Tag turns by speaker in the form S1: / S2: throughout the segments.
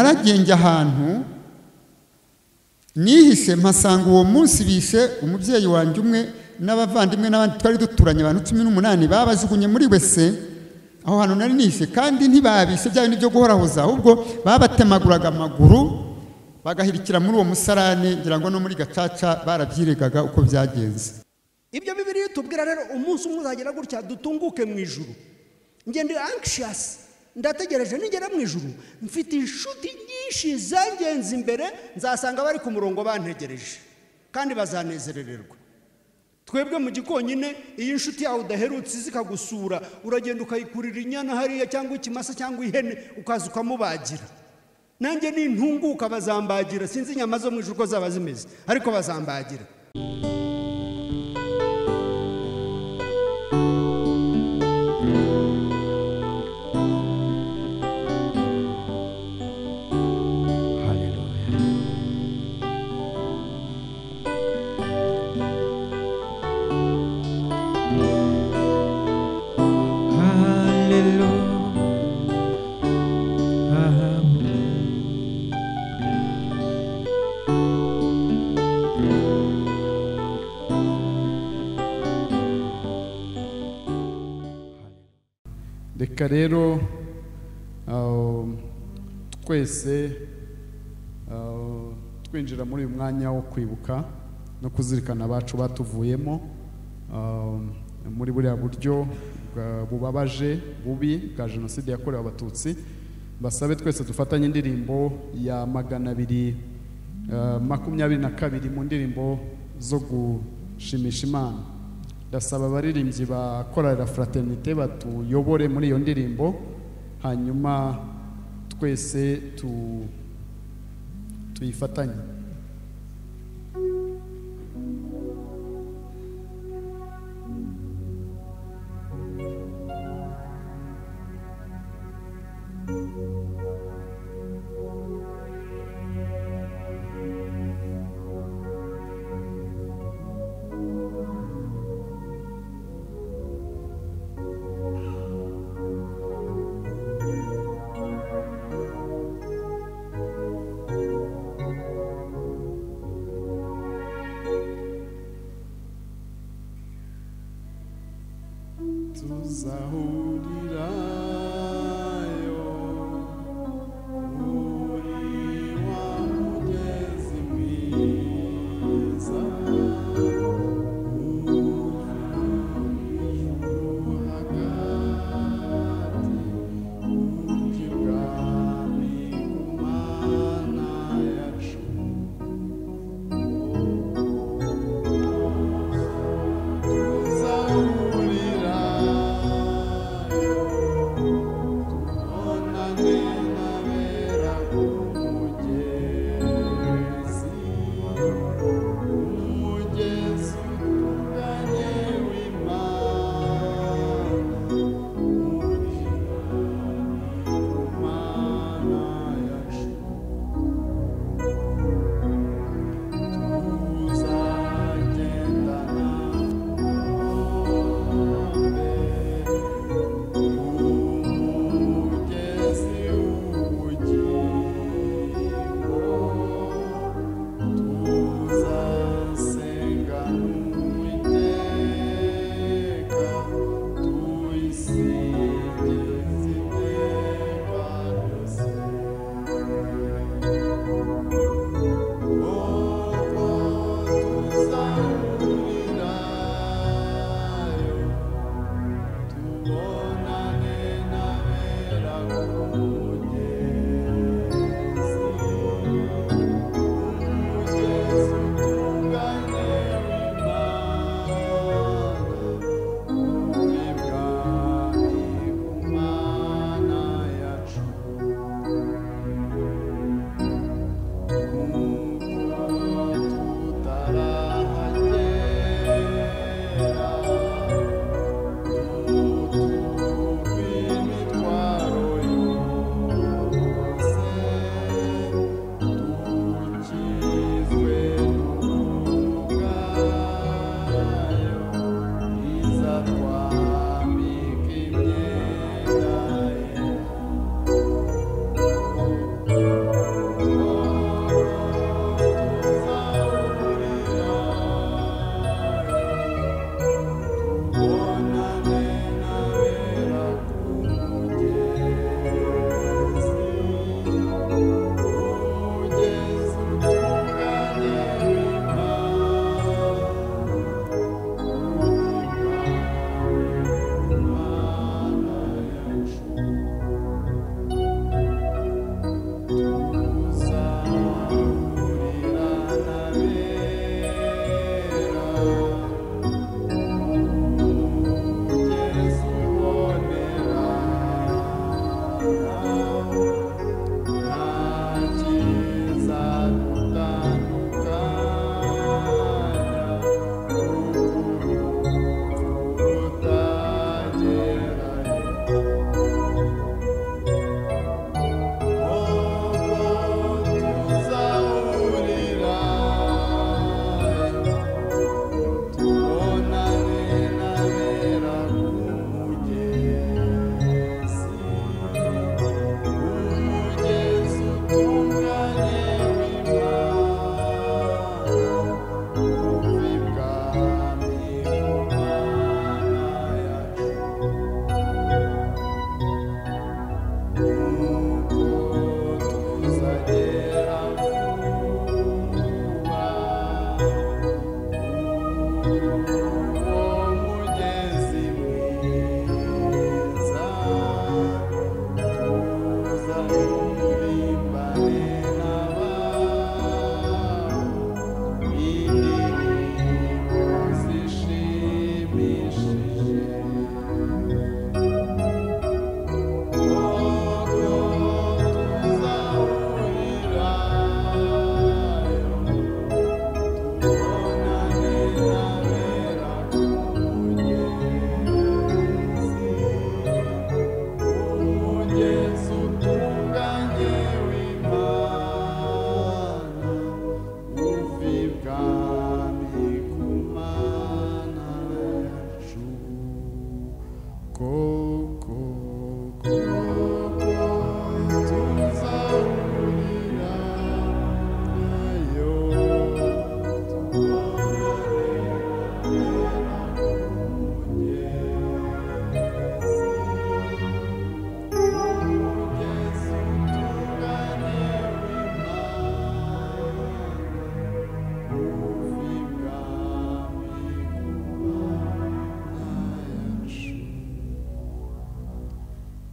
S1: naragenge ahantu nihise mpasanga uwo munsi bishe umubyeyi wanjye umwe n'abavandimwe n'abandi twari duturanye abantu cumi n'umunani babajugunye muri wese aho hantu nari nishe kandi ntibabishe bya bindi byo guhorahoza ahubwo babatemaguraga amaguru bagahirikira muri uwo musarane ngira ngo no muri gacaca barabyiregaga uko byagenze
S2: ibyo bibiri tubwira rero umunsi umwe uzagera gutya dutunguke mu ijuru ngende anxiyasi ndategereje nigera mu ijuru mfite inshuti nyinshi zangenze imbere nzasanga bari ku murongo bantegereje kandi bazanezerererwa twebwe mu gikonyine iyo inshuti yawe udaherutse zikagusura uragenda ukayikurira inyana hariya cyangwa ikimasa cyangwa ihene ukaza ukamubagira nanjye nintunguka bazambagira sinzi inyama zo mu ijuru uko zaba zimeze ariko bazambagira
S3: reka rero ah, twese ah, twinjira muri uyu mwanya wo kwibuka no kuzirikana abacu batuvuyemo ah, muri buriya buryo bwa- bubabaje bubi bwa jenoside yakorewe abatutsi basabe twese dufatanye indirimbo ya magana abiri ah, makumyabiri na kabiri mu ndirimbo zo gushimisha imana ndasaba abaririmbyi ba korali fraternite batuyobore muri iyo ndirimbo hanyuma twese tu tuyifatanye
S4: Hallelujah.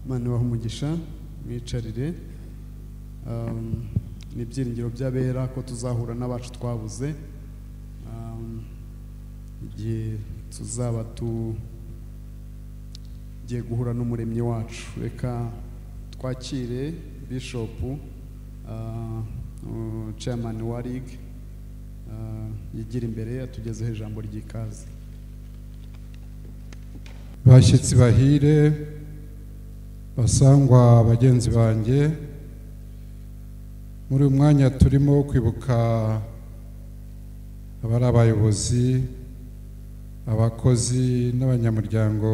S3: imana ibaha umugisha mwicarire Um, ni ibyiringiro by'abera ko tuzahura n'abacu twabuze Um, igihe tuzaba tugiye guhura n'umuremyi wacu reka twakire bishopu uh, uh, chairman wa rig uh, yigira imbere atugezeho ijambo ry'ikaze
S4: bashyitsi bahire basangwa bagenzi banjye muri uyu mwanya turimo kwibuka abari abayobozi abakozi n'abanyamuryango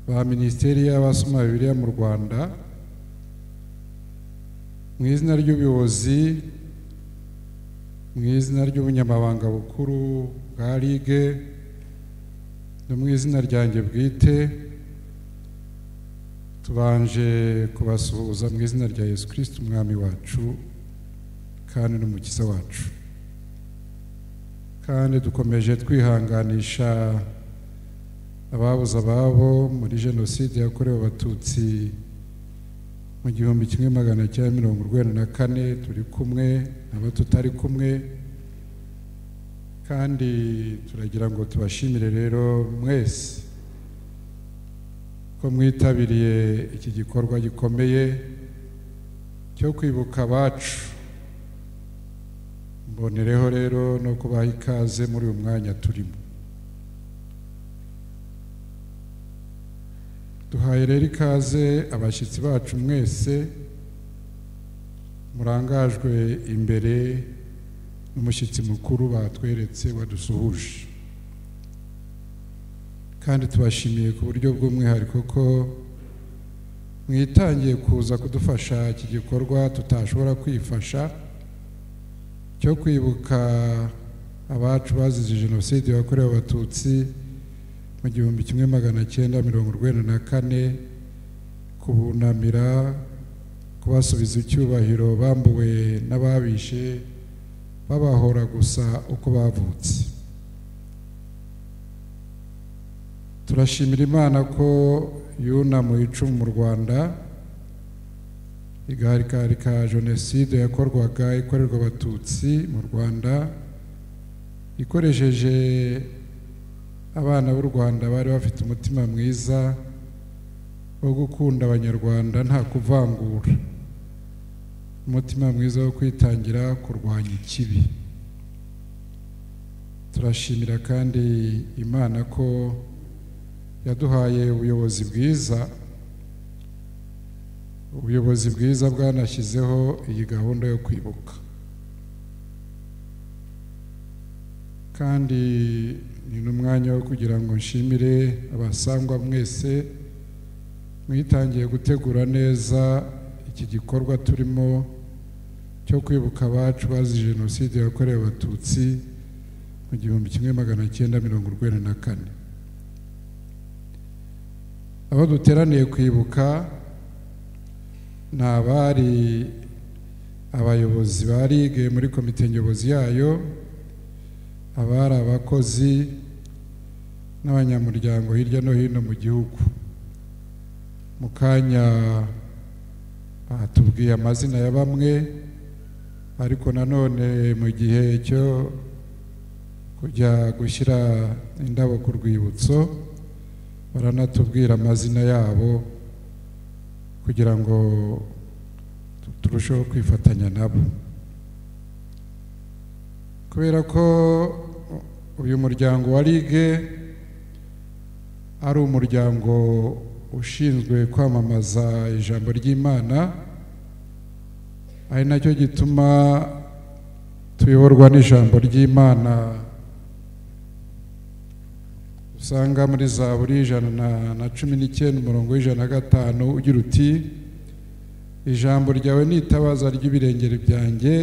S4: ba minisiteri y'abasoma bibiliya mu rwanda mu izina ry'ubuyobozi mu izina ry'ubunyamabanga bukuru bwa rige no mu izina ryanjye bwite tubanje kubasuhuza mu izina rya yesu kirisiti umwami wacu kandi n'umukiza wacu kandi dukomeje twihanganisha ababuze ababo muri jenoside yakorewe abatutsi mu gihumbi kimwe magana cyenda mirongo urwenda na kane turi kumwe n'abo tutari kumwe kandi turagira ngo tubashimire rero mwese ko mwitabiriye iki gikorwa gikomeye cyo kwibuka abacu mbonereho rero no kubaha ikaze muri uyu mwanya turimo duhaye rero ikaze abashyitsi bacu mwese murangajwe imbere n'umushyitsi mukuru batweretse wadusuhuje kandi tubashimiye ku buryo bw'umwihariko ko mwitangiye kuza kudufasha iki gikorwa tutashobora kwifasha cyo kwibuka abacu bazize jenoside yakorewe abatutsi mu gihumbi kimwe magana cyenda mirongo urwenda na kane kubunamira kubasubiza icyubahiro bambuwe n'ababishe babahora gusa uko bavutse turashimira imana ko yunamuye icumu mu rwanda igahagarika jenoside yakorwaga ikorerwa abatutsi mu rwanda ikoresheje abana b'u rwanda bari bafite umutima mwiza wo gukunda abanyarwanda nta kuvangura umutima mwiza wo kwitangira kurwanya ikibi turashimira kandi imana ko yaduhaye ubuyobozi bwiza ubuyobozi bwiza bwanashyizeho iyi gahunda yo kwibuka kandi ni n'umwanya wo kugira ngo nshimire abasangwa mwese mwitangiye gutegura neza iki gikorwa turimo cyo kwibuka abacu bazize jenoside yakorewe abatutsi mu gihumbi kimwe magana cyenda mirongo urwenda na kane aho duteraniye kwibuka ni abari abayobozi ba rige muri komite nyobozi yayo abari abakozi n'abanyamuryango hirya no hino mu gihugu mu kanya batubwiye amazina ya bamwe ariko nanone mu gihe cyo kujya gushyira indabo ku rwibutso baranatubwira amazina yabo kugira ngo turusheho kwifatanya nabo kubera ko uyu muryango wa rige ari umuryango ushinzwe kwamamaza ijambo ry'imana ari nacyo gituma tuyoborwa n'ijambo ry'imana usanga muri za buri ijana na- na cumi n'icyenda umurongo w'ijana na gatanu ugira uti ijambo ryawe ni itabaza ry'ibirengero byanjye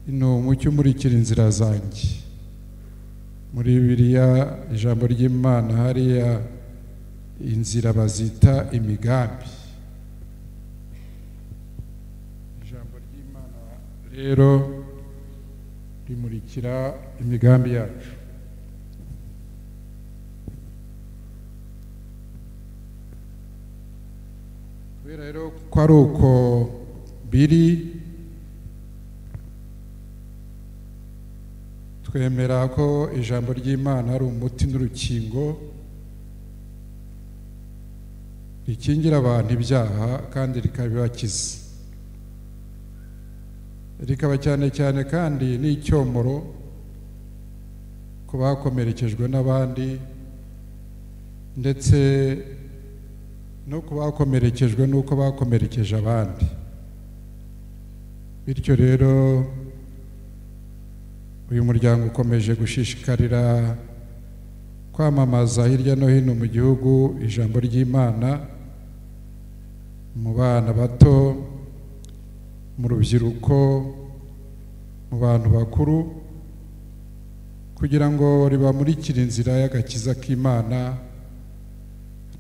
S4: ni umucyo umurikira inzira zanjye muri biriya ijambo ry'imana hariya inzira bazita imigambi ijambo ry'imana rero rimurikira imigambi yacu ko ari uko biri twemera ko ijambo ry'imana ari umuti n'urukingo rikingira abantu ibyaha kandi rikabibakiza rikaba cyane cyane kandi n'icyomoro ku bakomerekejwe n'abandi ndetse nuko bakomerekejwe n'uko bakomerekeje abandi bityo rero uyu muryango ukomeje gushishikarira kwamamaza hirya no hino mu gihugu ijambo ry'imana mu bana bato mu rubyiruko mu bantu bakuru kugira ngo ribamurikire inzira y'agakiza k'imana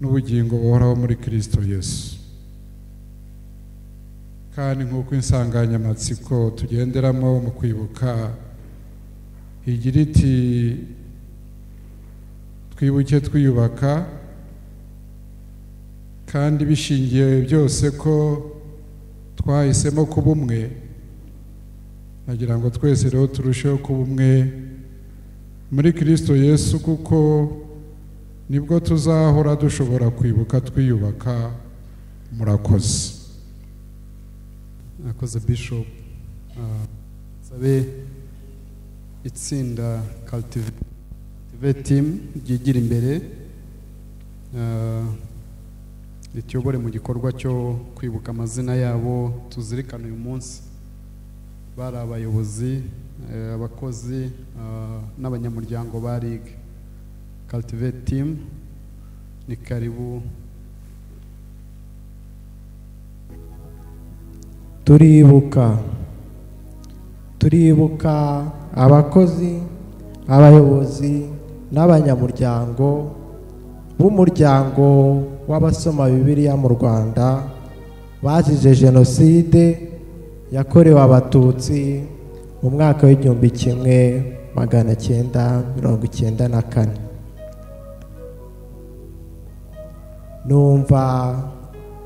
S4: n'ubugingo buhoraho muri kirisito yesu kandi nk'uko insanganyamatsiko tugenderamo mu kwibuka igira iti twibuke twiyubaka kandi bishingiye byose ko twahisemo kuba umwe nagira ngo twese rero turusheho kuba umwe muri kirisito yesu kuko nibwo tuzahora dushobora kwibuka twiyubaka murakoze
S3: akoze bishop Ah, nsabe itsinda cultive team ryigira imbere ah, rituyobore mu gikorwa cyo kwibuka amazina yabo tuzirikana uyu munsi bari abayobozi eh, abakozi ah, n'abanyamuryango ba RIG cultivate team ni karibu
S5: turibuka turibuka abakozi abayobozi n'abanyamuryango b'umuryango w'abasoma bibiliya mu rwanda bazize jenoside yakorewe abatutsi mu mwaka w'igihumbi kimwe magana cyenda mirongo icyenda na kane numva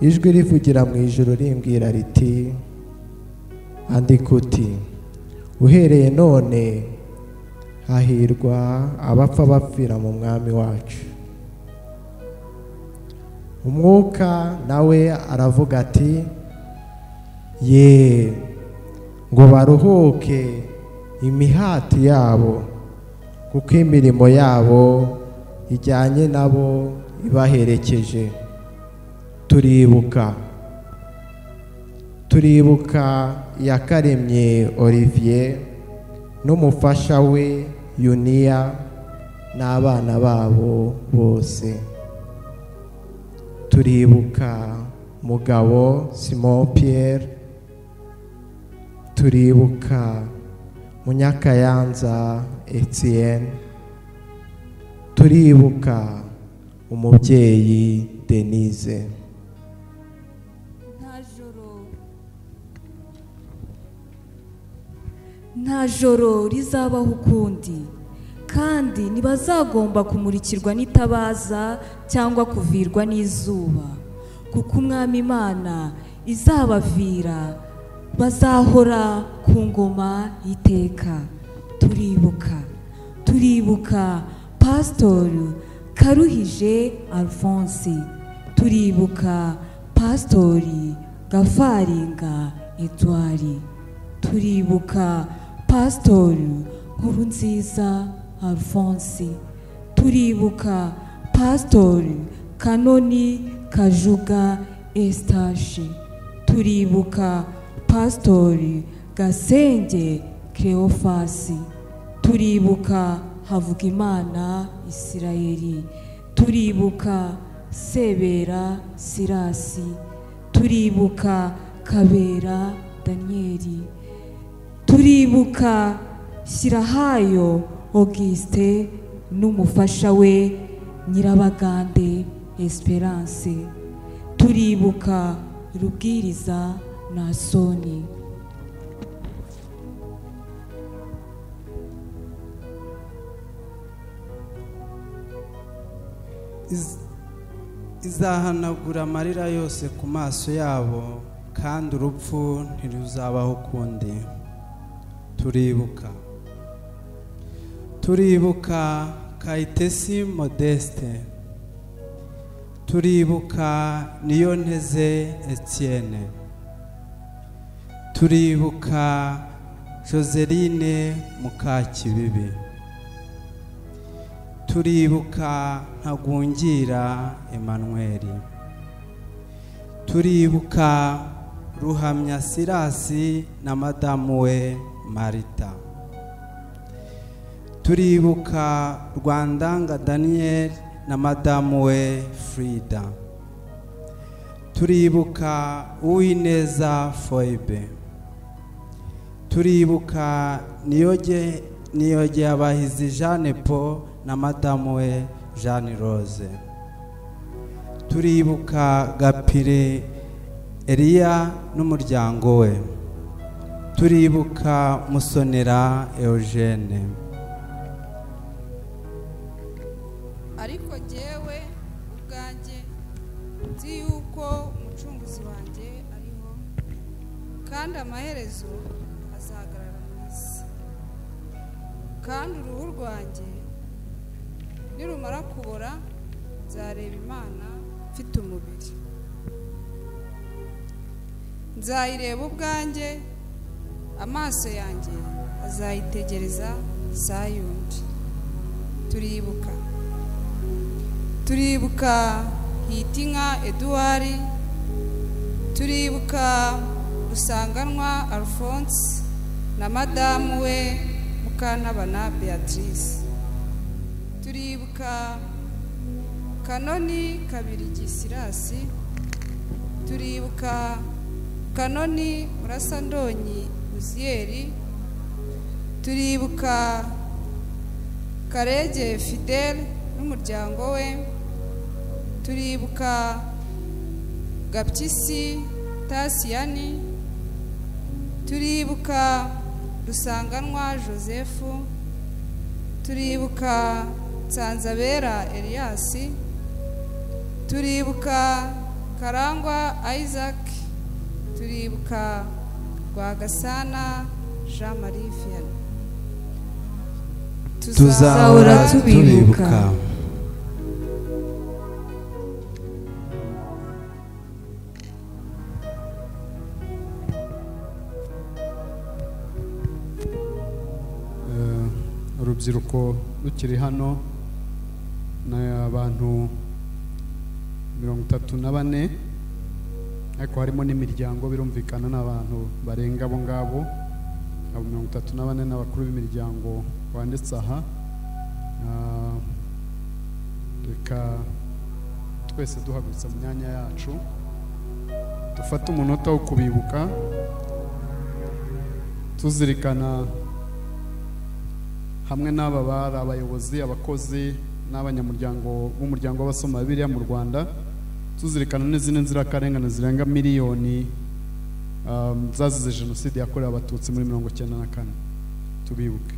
S5: ijwi rivugira mu ijoro rimbwira riti andika uti uhereye none hahirwa abapfa bapfira mu mwami wacu umwuka nawe aravuga ati ye ngo baruhuke imihati yabo kuko imirimo yabo ijyanye nabo ibaherekeje turibuka turibuka iyakaremye olivier n'umufasha we yuniya n'abana babo bose turibuka mugabo simon pierre turibuka munyakayanza etienne turibuka umubyeyi denise
S6: nta joro nta joro rizabaho ukundi kandi ntibazagomba kumurikirwa n'itabaza cyangwa kuvirwa n'izuba kuko umwami imana izabavira bazahora ku ngoma y'iteka turibuka turibuka pasitori karuhije alphonse turibuka pasitori gafaringa edouard turibuka pasitori nkurunziza alphonse turibuka pasitori kanoni kajuga estashi turibuka pasitori gasenge keofasi turibuka havugimana isirayeli turibuka sebera sirasi turibuka kabera daniyeli turibuka shyirahayo auguste n'umufasha we nyirabagande esperance turibuka rubwiriza nasoni
S3: Is-
S7: izahanagura amarira yose ku maso yabo kandi urupfu ntiruzabaho ukundi turibuka turibuka kayitesi modeste turibuka niyo nteze etienne turibuka joseline mukakibibi turibuka ntagungira emmanuel turibuka ruhamya sirasi na madamu we marita turibuka rwandanga daniel na madamu we frida turibuka uwineza foibe turibuka niyoge niyoge abahizi jeanne paul na madamu we jeanne rose turibuka gapire eliya n'umuryango we turibuka musonera eugene
S8: ariko jyewe ubwanjye nzi yuko umucunguzi wanjye ariho kandi amaherezo azahagarara mu isi kandi uruhu rwanjye nirumara kubora nzareba imana mfite umubiri nzayireba ubwanjye amaso yanjye azayitegereza saa yundi turibuka turibuka hitinka eduwari turibuka rusanganwa alphonse na madamu we mukantabana beatrice turibuka kanoni kabiri gisirasi turibuka kanoni murasandonyi uziyeri turibuka karege fidele n'umuryango we turibuka gabyisi tasiyani turibuka rusanganwa joseph turibuka nsanzabera Elias turibuka karangwa isaac turibuka rwagasana jean marie vianney
S6: Tuzahora tubibuka.
S3: Eh, urubyiruko rukiri hano ni abantu mirongo itatu na bane ariko harimo n'imiryango birumvikana n'abantu barenga abo ngabo abo mirongo itatu na bane n'abakuru b'imiryango banditse aha Ah, reka twese duhagurutse mu myanya yacu dufate umunota wo kubibuka tuzirikana hamwe n'aba bari abayobozi abakozi n'abanyamuryango b'umuryango w'abasoma bibiliya mu rwanda tuzirikana n'izindi nzirakarengane zirenga miliyoni um, zazize jenoside yakorewe abatutsi muri mirongo icyenda na kane tubibuke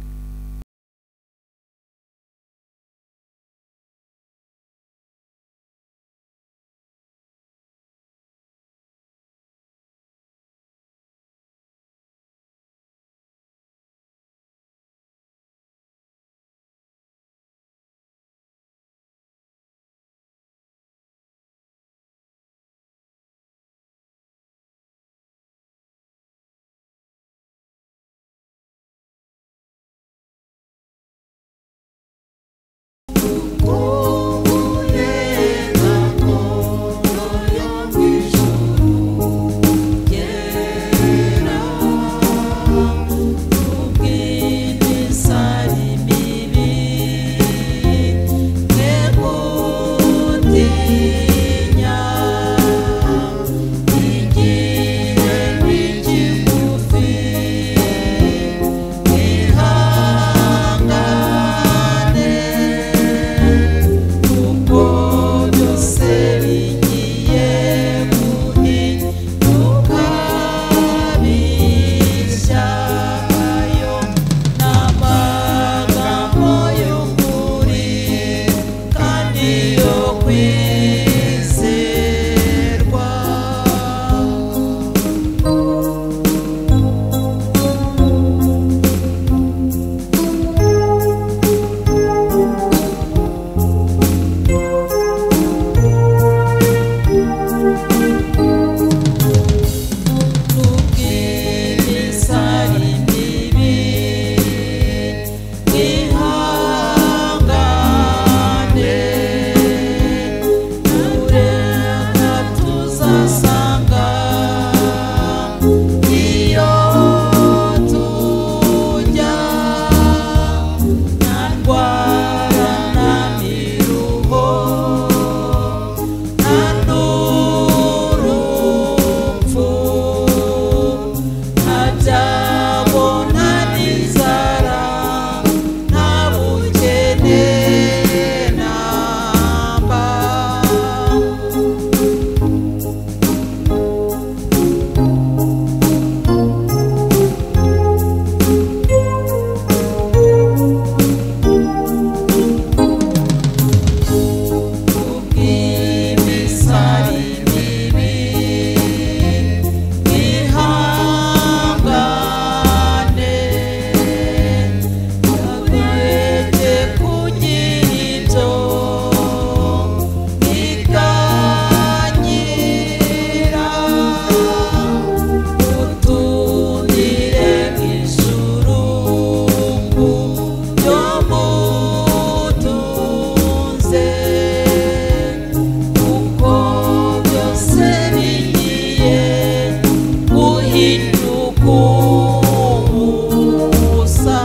S9: itukubusa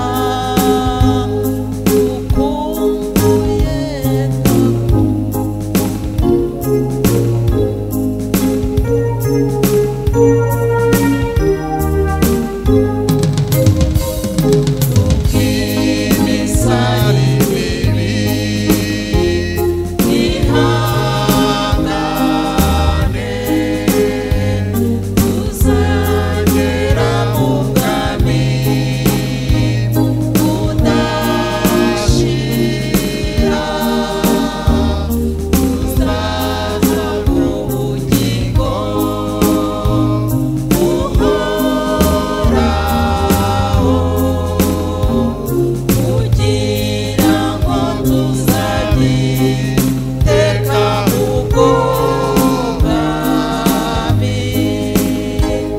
S9: ukumbuye imisari bibi ihangane tuzagera mu bwami budashira tuzaza mu bugingo buhoraho kugira ngo tuzagiteka ubwo bwami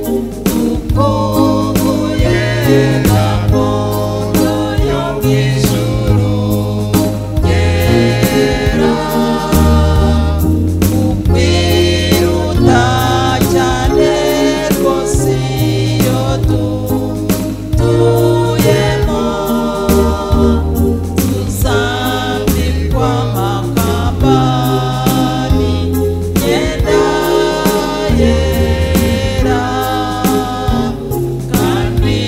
S9: dukumbuye gakondo yo mu ijuru yera ukwiruta cyane rwose iyo dutuyemo tuzambikwa amakambani yenda yera kandi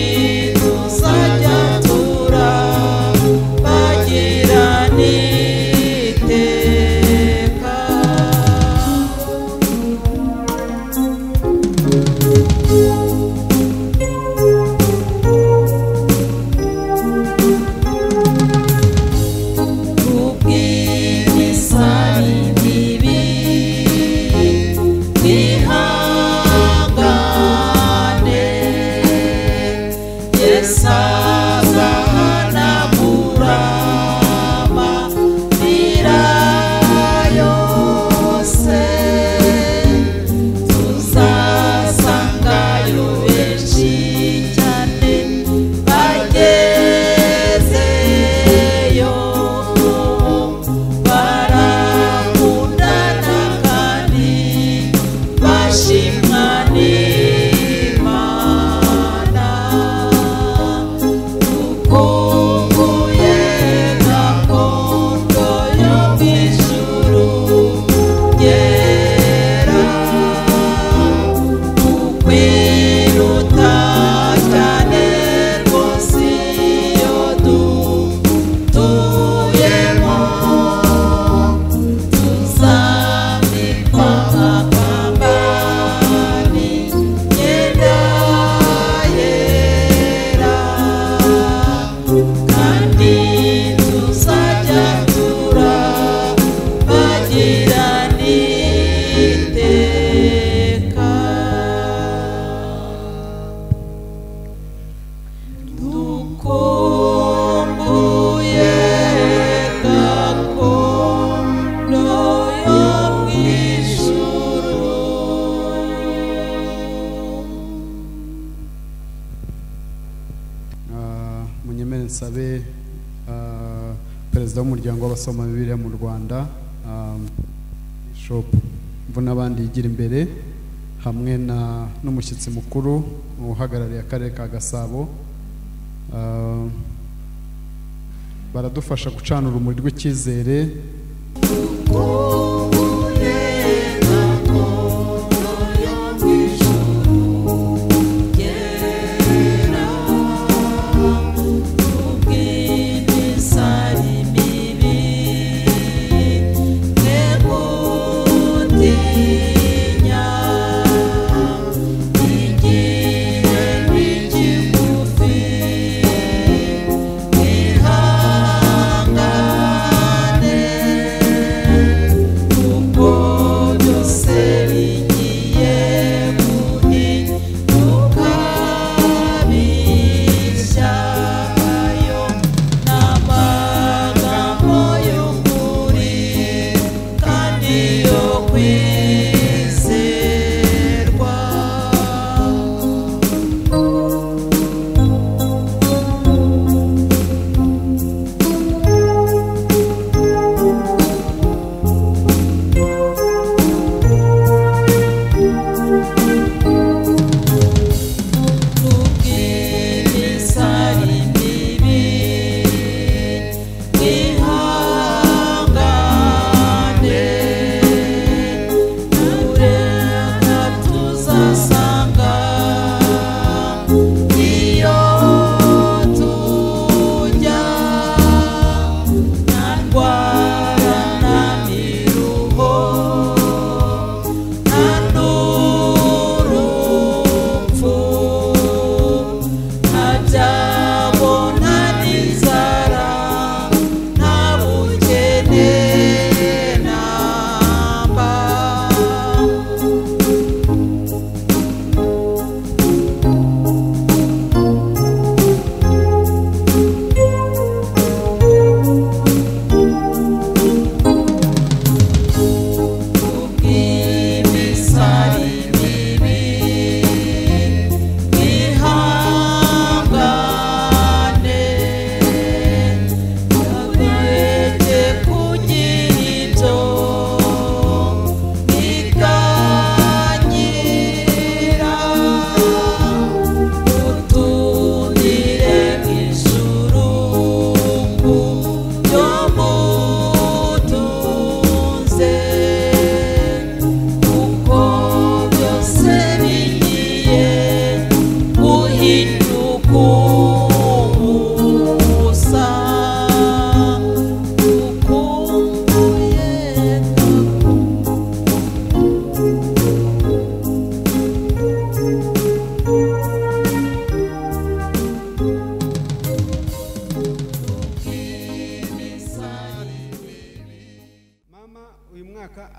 S9: tuzajya turabagirana iteka kubw'imisari mibi ihangane yesazahanagurama yose tuzasangayo benshi cyane bagezeyo barakundana kandi bashimwa n'imana dukumbuye gakondo yo mu ijuru yera kwiruta cyane rwose iyo dutuyemo tuzambikwa amakambani yenda yera kandi tuzajya turabagirana iteka dukumbuye gakondo yo mu ijuru
S3: Ah, munyemere nsabe ah, perezida w'umuryango w'abasoma bibiliya mu rwanda ah, bishop mvuna abandi yigira imbere hamwe na n'umushyitsi mukuru uhagarariye akarere ka gasabo Ah, baradufasha gucana urumuri rw'icyizere
S9: Yeah.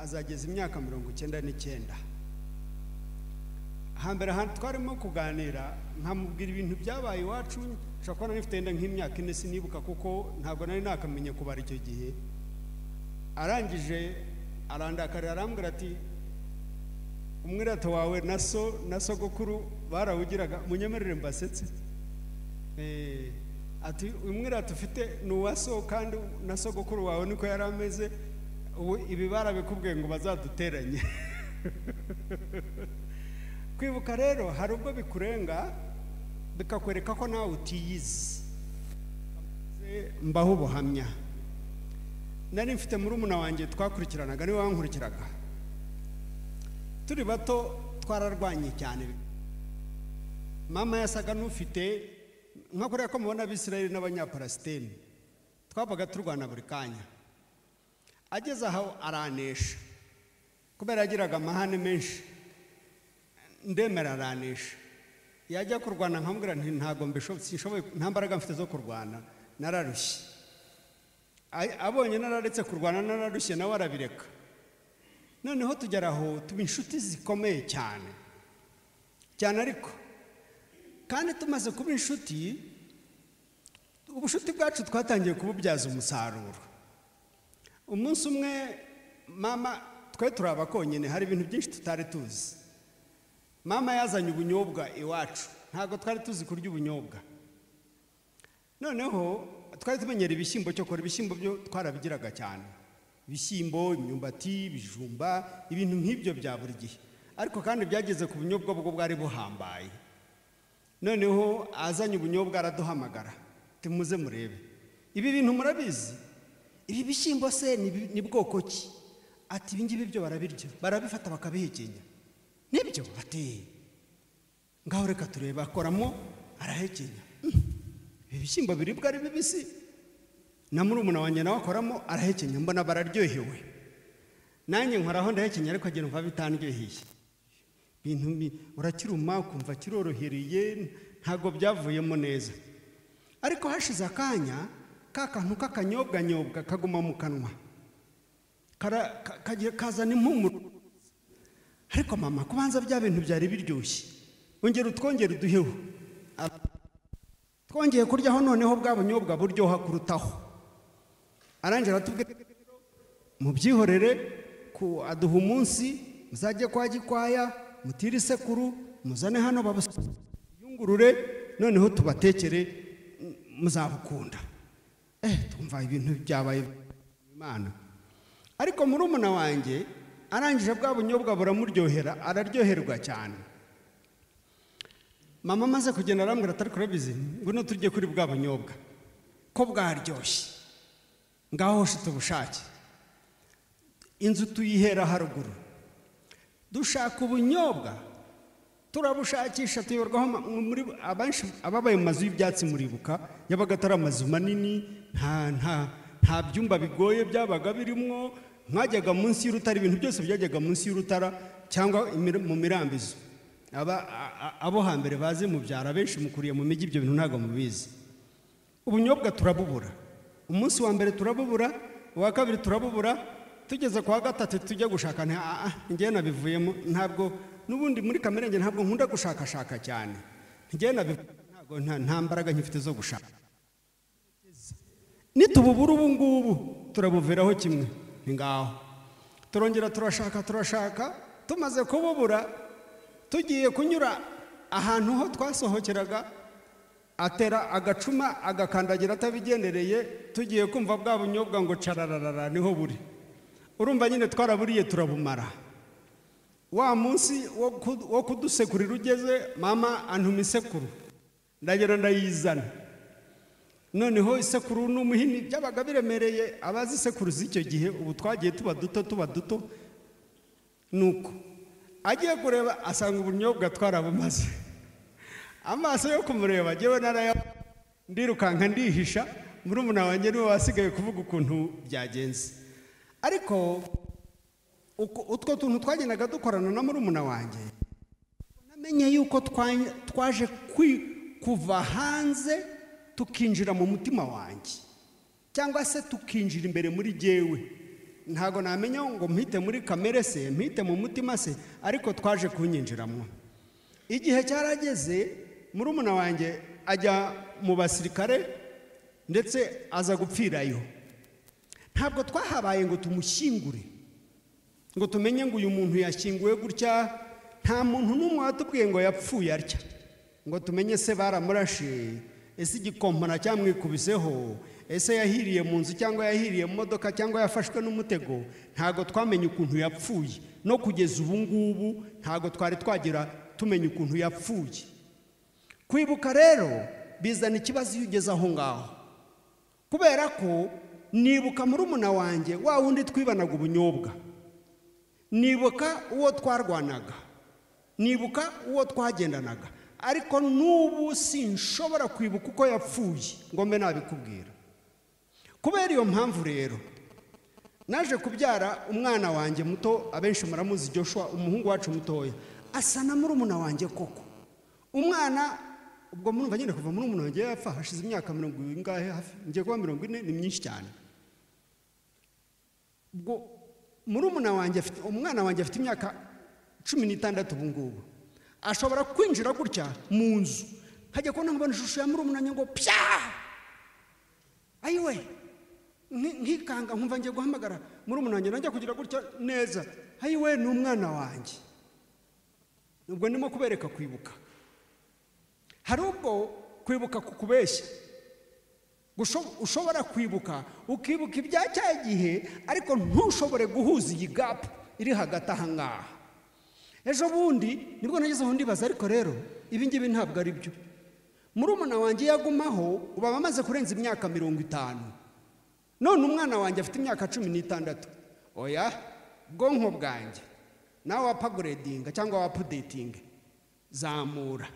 S2: azageza imyaka mirongo icyenda n'icyenda hambere ahantu twarimo kuganira nkamubwira ibintu byabaye iwacu nshobora kuba nari mfite wenda nk'imyaka ine sinibuka kuko ntabwo nari nakamenye kubara icyo gihe arangije arandakarira arambwira ati umwirata wawe na so na sogokuru barawugiraga munyemerere mbasetse Eh, ati umwirata ufite ni uwa so kandi na sogokuru wawe niko yari ameze ubu ibi barabikubwiye ngo bazaduteranye kwibuka rero hari ubwo bikurenga bikakwereka ko nawe utiyizi mbaho ubuhamya nari mfite muri wanjye twakurikiranaga niwe wankurikiraga turi bato twararwanye cyane mama yasaga n'ufite nka kuriya ko mubona abisirayeli n'abanyaparasiteni twabaga turwana buri kanya ageze aho aranesha kubera yagiraga amahane menshi ndemera aranesha yajya kurwana nkamubwira nti ntabwo mbisho- sinshoboye nta mbaraga mfite zo kurwana nararushye A- abonye nararetse kurwana nararushye nawe arabireka noneho tugera aho tuba inshuti zikomeye cyane cyane ariko kandi tumaze kuba inshuti ubushuti bwacu twatangiye kububyaza umusaruro umunsi umwe mama twe turi abakonyine hari ibintu byinshi tutari tuzi mama yazanye ubunyobwa iwacu ntabwo twari tuzi kurya ubunyobwa noneho twari tumenyera ibishyimbo cyo kora ibishyimbo byo twarabigiraga cyane ibishyimbo imyumbati ibijumba ibintu nk'ibyo bya buri gihe ariko kandi byageze ku bunyobwa bwo bwari buhambaye noneho azanye ubunyobwa araduhamagara tumuze murebe ibi bintu murabizi ibi bishyimbo se ni bi- ni bwoko ki ati ibi ngibi byo barabirya barabifata bakabihekenya nibyo ati ngaho reka turebe akoramo arahekenya Mm, ibi bishyimbo biribwa ari bibisi na murumuna wanjye nawe akoramo arahekenya mbona bararyohewe nanjye nkoraho ndahekenya ariko agira ngo bitandyoheye ibintu bi- urakiruma ukumva kirorohereye ntabwo byavuyemo neza ariko hashize akanya ka kantu k'akanyobwanyobwa kaguma mu kanwa Kara- ka- kagira- kazana impumuro ariko mama kubanza bya bintu byari biryoshye ongera utwongere uduheho Aba- twongeye kuryaho noneho bwa bunyobwa buryoha kurutaho arangije aratubwira mubyihorere ku aduha umunsi muzajye kwa gikwaya mutire isekuru muzane hano babuyungurure noneho tubatekere mm, muzabukunda eh twumva ibintu byabaye imana ariko murumuna wanjye arangije bwa bunyobwa buramuryohera araryoherwa cyane mama amaze kugenda arambwira atari kurabizi ngwino turye kuri bwa bunyobwa ko bwaryoshye ngaho hoshite ubushake inzu tuyihera haruguru dushaka ubunyobwa turabushakisha tuyoborwaho ma- muri abanshi ababaye mu mazu y'ibyatsi muribuka yabaga atari amazu manini nta nta nta byumba bigoye byabaga birimo mwajyaga munsi y'urutara ibintu byose byajyaga munsi y'urutara cyangwa imir- mu mirambizo aba a- a- abo hambere bazi mubyara benshi mukuriye mu mijyi ibyo bintu ntabwo mubizi ubunyobwa turabubura umunsi wa mbere turabubura uwa kabiri turabubura tugeze kwa gatatu tujya gushaka nti "Ah, ah, njyewe nabivuyemo ntabwo n'ubundi muri kamere yanjye ntabwo nkunda gushakashaka cyane njyewe nabivuyemo ntabwo nta- nta mbaraga nkifite zo gushaka nitububura ubu ngubu turabuviraho kimwe ni ngaho turongera turashaka turashaka tumaze kububura tugiye kunyura ahantu ho twasohokeraga atera agacuma agakandagira atabigendereye tugiye kumva bwa bunyobwa ngo carararara niho buri urumva nyine twaraburiye turabumara wa munsi wo ku- wo kudusekurira ugeze mama antuma isekuru ndagera ndayizana noneho isekuru n'umuhini byabaga biremereye abazi isekuru z'icyo gihe ubu twagiye tuba duto tuba duto nuko agiye kureba asanga ubunyobwa twarabumaze amaso yo kumureba ngewe naraya ndirukanka ndihisha murumuna wanjye niwe wasigaye kuvuga ukuntu byagenze ariko uko- utwo tuntu twagendaga dukorana na murumuna wanjye namenye yuko twa- twaje kwi- kuva hanze tukinjira mu mutima wanjye cyangwa se tukinjira imbere muri jyewe ntabwo namenya ngo mpite muri kamere se mpite mu mutima se ariko twaje kunyinjiramo igihe cyarageze murumuna wanjye ajya mu basirikare ndetse aza gupfirayo ntabwo twahabaye ngo tumushyingure ngo tumenye ngo uyu muntu yashyinguwe gutya nta muntu n'umwe watubwiye ngo yapfuye atya ngo tumenye se baramurashe ese igikompana cyamwikubiseho ese yahiriye mu nzu cyangwa yahiriye mu modoka cyangwa yafashwe n'umutego ntabwo twamenye ukuntu yapfuye no kugeza ubu ngubu ntabwo twari twagira tumenya ukuntu yapfuye kwibuka rero bizana ikibazo iyo ugeze aho ngaho kubera ko nibuka murumuna wanjye wa wundi twibanaga ubunyobwa nibuka uwo twarwanaga nibuka uwo twagendanaga ariko n'ubu sinshobora kwibuka uko yapfuye ngo mbe nabikubwira kubera iyo mpamvu rero naje kubyara umwana wanjye muto abenshi muramuzi Joshua umuhungu wacu mutoya asa na murumuna wanjye koko umwana ubwo murumva nyine kuva murumuna wanjye yapfa hashize imyaka mirongo ingahe hafi ngiye kuba mirongo ine ni myinshi cyane ubwo murumuna wanjye afite umwana wanjye afite imyaka cumi n'itandatu ubu ngubu ashobora kwinjira gutya mu nzu nkajya kubona mbona ishusho ya murumuna wanjye ngo pya ayiwe nki- nkikanga nkumva ngiye guhamagara murumuna wanjye najya kugira gutya neza ayiwe ni umwana wanjye ubwo ndimo kubereka kwibuka hari ubwo kwibuka kukubeshya Gusho- ushobora kwibuka ukibuka ibya cya gihe ariko ntushobore guhuza iyi gapu iri hagati aha ngaha ejo bundi nibwo nagezeho ndibaza ariko rero ibi ngibi ntabwo ari byo murumuna wanjye iyo agumaho uba amaze kurenza imyaka mirongo itanu none umwana wanjye afite imyaka cumi n'itandatu oya bwonko bwanjye nawe wapaguredinga cyangwa wapudetinga zamura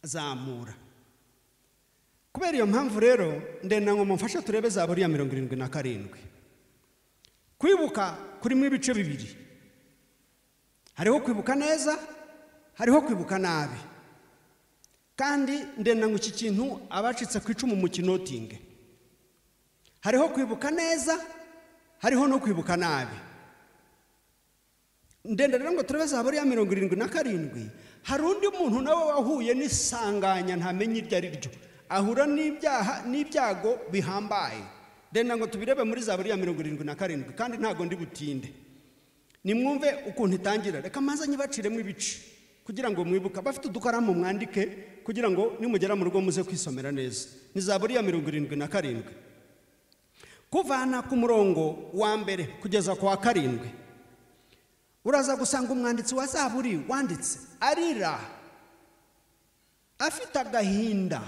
S2: zamura kubera iyo mpamvu rero ndenda ngo mumfashe turebe za buriya mirongo irindwi na karindwi kwibuka kurimo ibice bibiri hariho kwibuka neza hariho kwibuka nabi kandi ndenda ngo iki kintu abacitse ku icumu mu kinotinge hariho kwibuka neza hariho no kwibuka nabi ndenda rero ngo turebe za buriya mirongo irindwi na karindwi hari undi muntu nawe wahuye n'isanganya ntamenya iryo ari ryo ahura n'ibyaha n'ibyago bihambaye ndenda ngo tubirebe muri za buriya mirongo irindwi na karindwi kandi ntabwo ndi butinde nimwumve ukuntu itangira reka mbanza nyibaciremo ibice kugira ngo mwibuke abafite udukaramu mwandike kugira ngo nimugera mu rugo muze kwisomera neza ni za buriya mirongo irindwi na karindwi kuvana ku murongo wa mbere kugeza ku wa karindwi uraza gusanga umwanditsi wa zaburi wanditse arira afite agahinda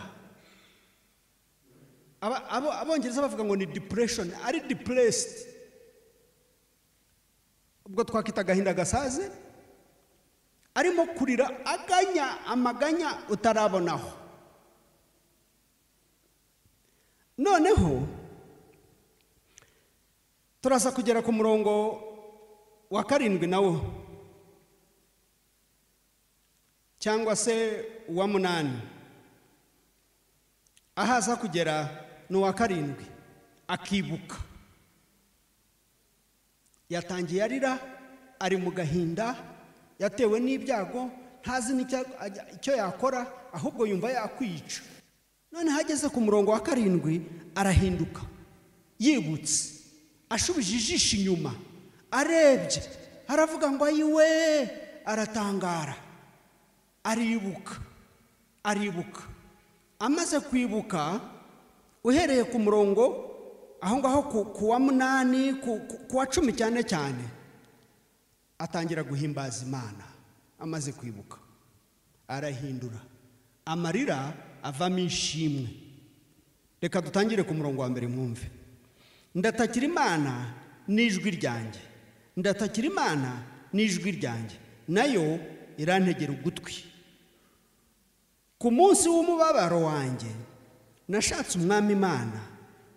S2: Aba- abo- abongereza bavuga ngo ni depression ari depressed ubwo twakwita agahinda gasaze arimo kurira aganya amaganya utarabonaho noneho turaza kugera ku murongo wa karindwi nawo cyangwa se uwa munani aho aza kugera ni uwa karindwi akibuka yatangiye arira ari mu gahinda yatewe n'ibyago ntazi n'icya- ajya- icyo yakora ahubwo yumva yakwica noneho ageze ku murongo wa karindwi arahinduka yibutse ashubije ijisho inyuma arebye aravuga ngo ayiwe aratangara aribuka aribuka amaze kwibuka uhereye ku murongo aho ngaho ku- ku wa munani ku ku- ku wa cumi cyane cyane atangira guhimbaza imana amaze kwibuka arahindura amarira avamo ishimwe reka dutangire ku murongo wa mbere mwumve ndatakira imana n'ijwi ryanjye ndatakira imana n'ijwi ryanjye nayo irantegera ugutwi ku munsi w'umubabaro wanjye nashatse umwami imana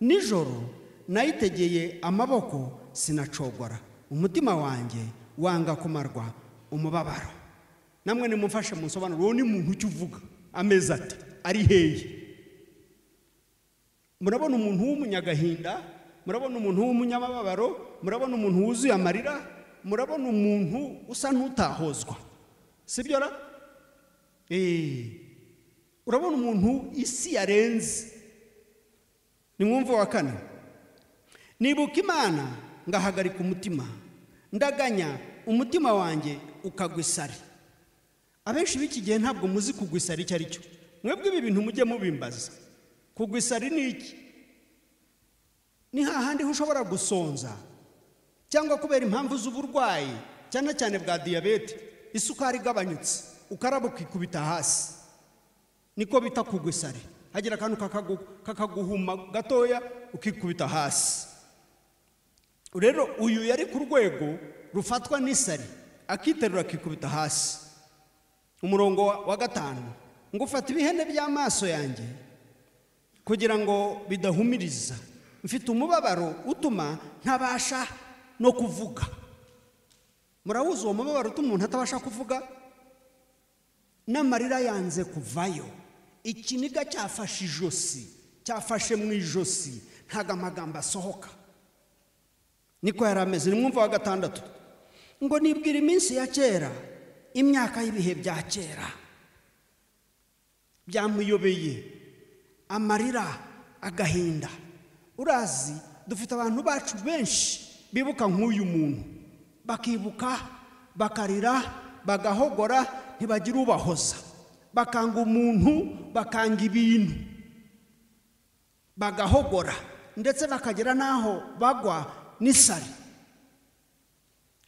S2: nijoro nayitegeye amaboko sinacogora umutima wanjye wanga kumarwa umubabaro namwe nimumfashe mu nsobanuro uwo ni muntu icyo uvuga ameze ati ari hehe murabona umuntu w'umunyagahinda murabona umuntu w'umunyamababaro murabona umuntu wuzuye amarira murabona umuntu usa n'utahozwa sibyo ra eee urabona umuntu isi yarenze ni mwumva wa kane nibuka imana ngahagarika umutima ndaganya umutima wanjye ukagwa isari abenshi b'iki gihe ntabwo muzi kugwa isari icyo ari cyo mwebwe ibi bintu mujye mubimbaza kugwa isari ni iki ni hahandi ho ushobora gusonza cyangwa kubera impamvu z'uburwayi cyane cyane bwa diyabete isukari igabanyutse ukaraba ukikubita hasi niko bita kugwa isari hagira akantu kakagu- kakaguhuma gatoya ukikubita hasi rero uyu yari ku rwego rufatwa n'isari akiterura akikubita hasi umurongo wa- wa gatanu ngo ufata ibihene by'amaso yanjye kugira ngo bidahumiriza mfite umubabaro utuma ntabasha no kuvuga murabuze uwo mubabaro utuma umuntu atabasha kuvuga n'amarira yanze kuvayo ikiniga cyafashe ijosi cyafashe mu ijosi ntabwo amagambo asohoka niko yari ameze ni mwumva wa gatandatu ngo nibwira iminsi ya kera imyaka y'ibihe bya kera byamuyobeye amarira agahinda urazi dufite abantu bacu benshi bibuka nk'uyu muntu bakibuka bakarira bagahogora ntibagira ubahoza bakanga umuntu bakanga ibintu bagahogora ndetse bakagera n'aho bagwa n'isari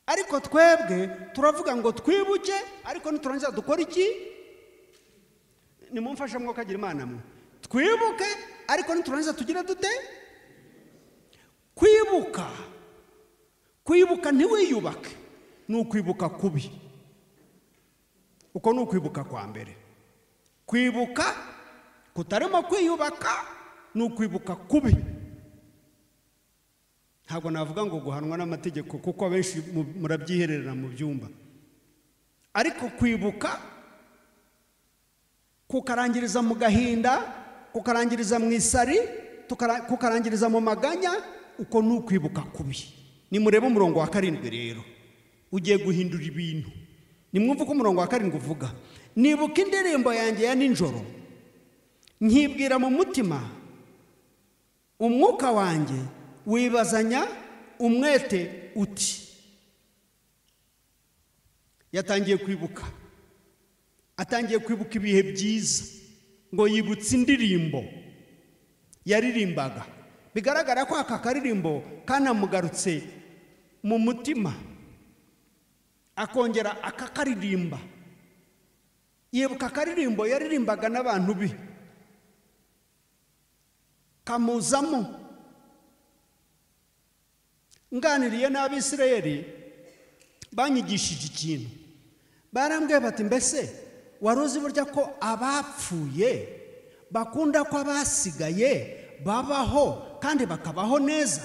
S2: ariko twebwe turavuga ngo twibuke ariko niturangiza dukora iki nimumfashe mwuka agira imana mwe twibuke ariko niturangiza tugire dute kwibuka kwibuka ntiwiyubake ni ukwibuka kubi uko ni ukwibuka kwa mbere kwibuka kutarimo kwiyubaka ni ukwibuka kubi ntabwo navuga ngo guhanwa n'amategeko kuko abenshi mu- murabyiherera mu byumba ariko kwibuka kukarangiriza mu gahinda kukarangiriza mu isari tukara- kukarangiriza mu maganya uko ni ukwibuka kubi nimurebe umurongo wa karindwi rero ugiye guhindura ibintu nimwumve uko umurongo wa karindwi uvuga nibuka indirimbo yanjye ya nijoro nkibwira mu mutima umwuka wanjye wibazanya umwete uti yatangiye kwibuka atangiye kwibuka ibihe byiza ngo yibutse indirimbo yaririmbaga bigaragara ko aka karirimbo kanamugarutse mu mutima akongera akakaririmba yibuka akaririmbo yaririmbaga n'abantu be kamuzamo nganiriye n'abisirayeli banyigishije ikintu barambwiye bati mbese wari uzi burya ko abapfuye bakunda ko abasigaye babaho kandi bakabaho neza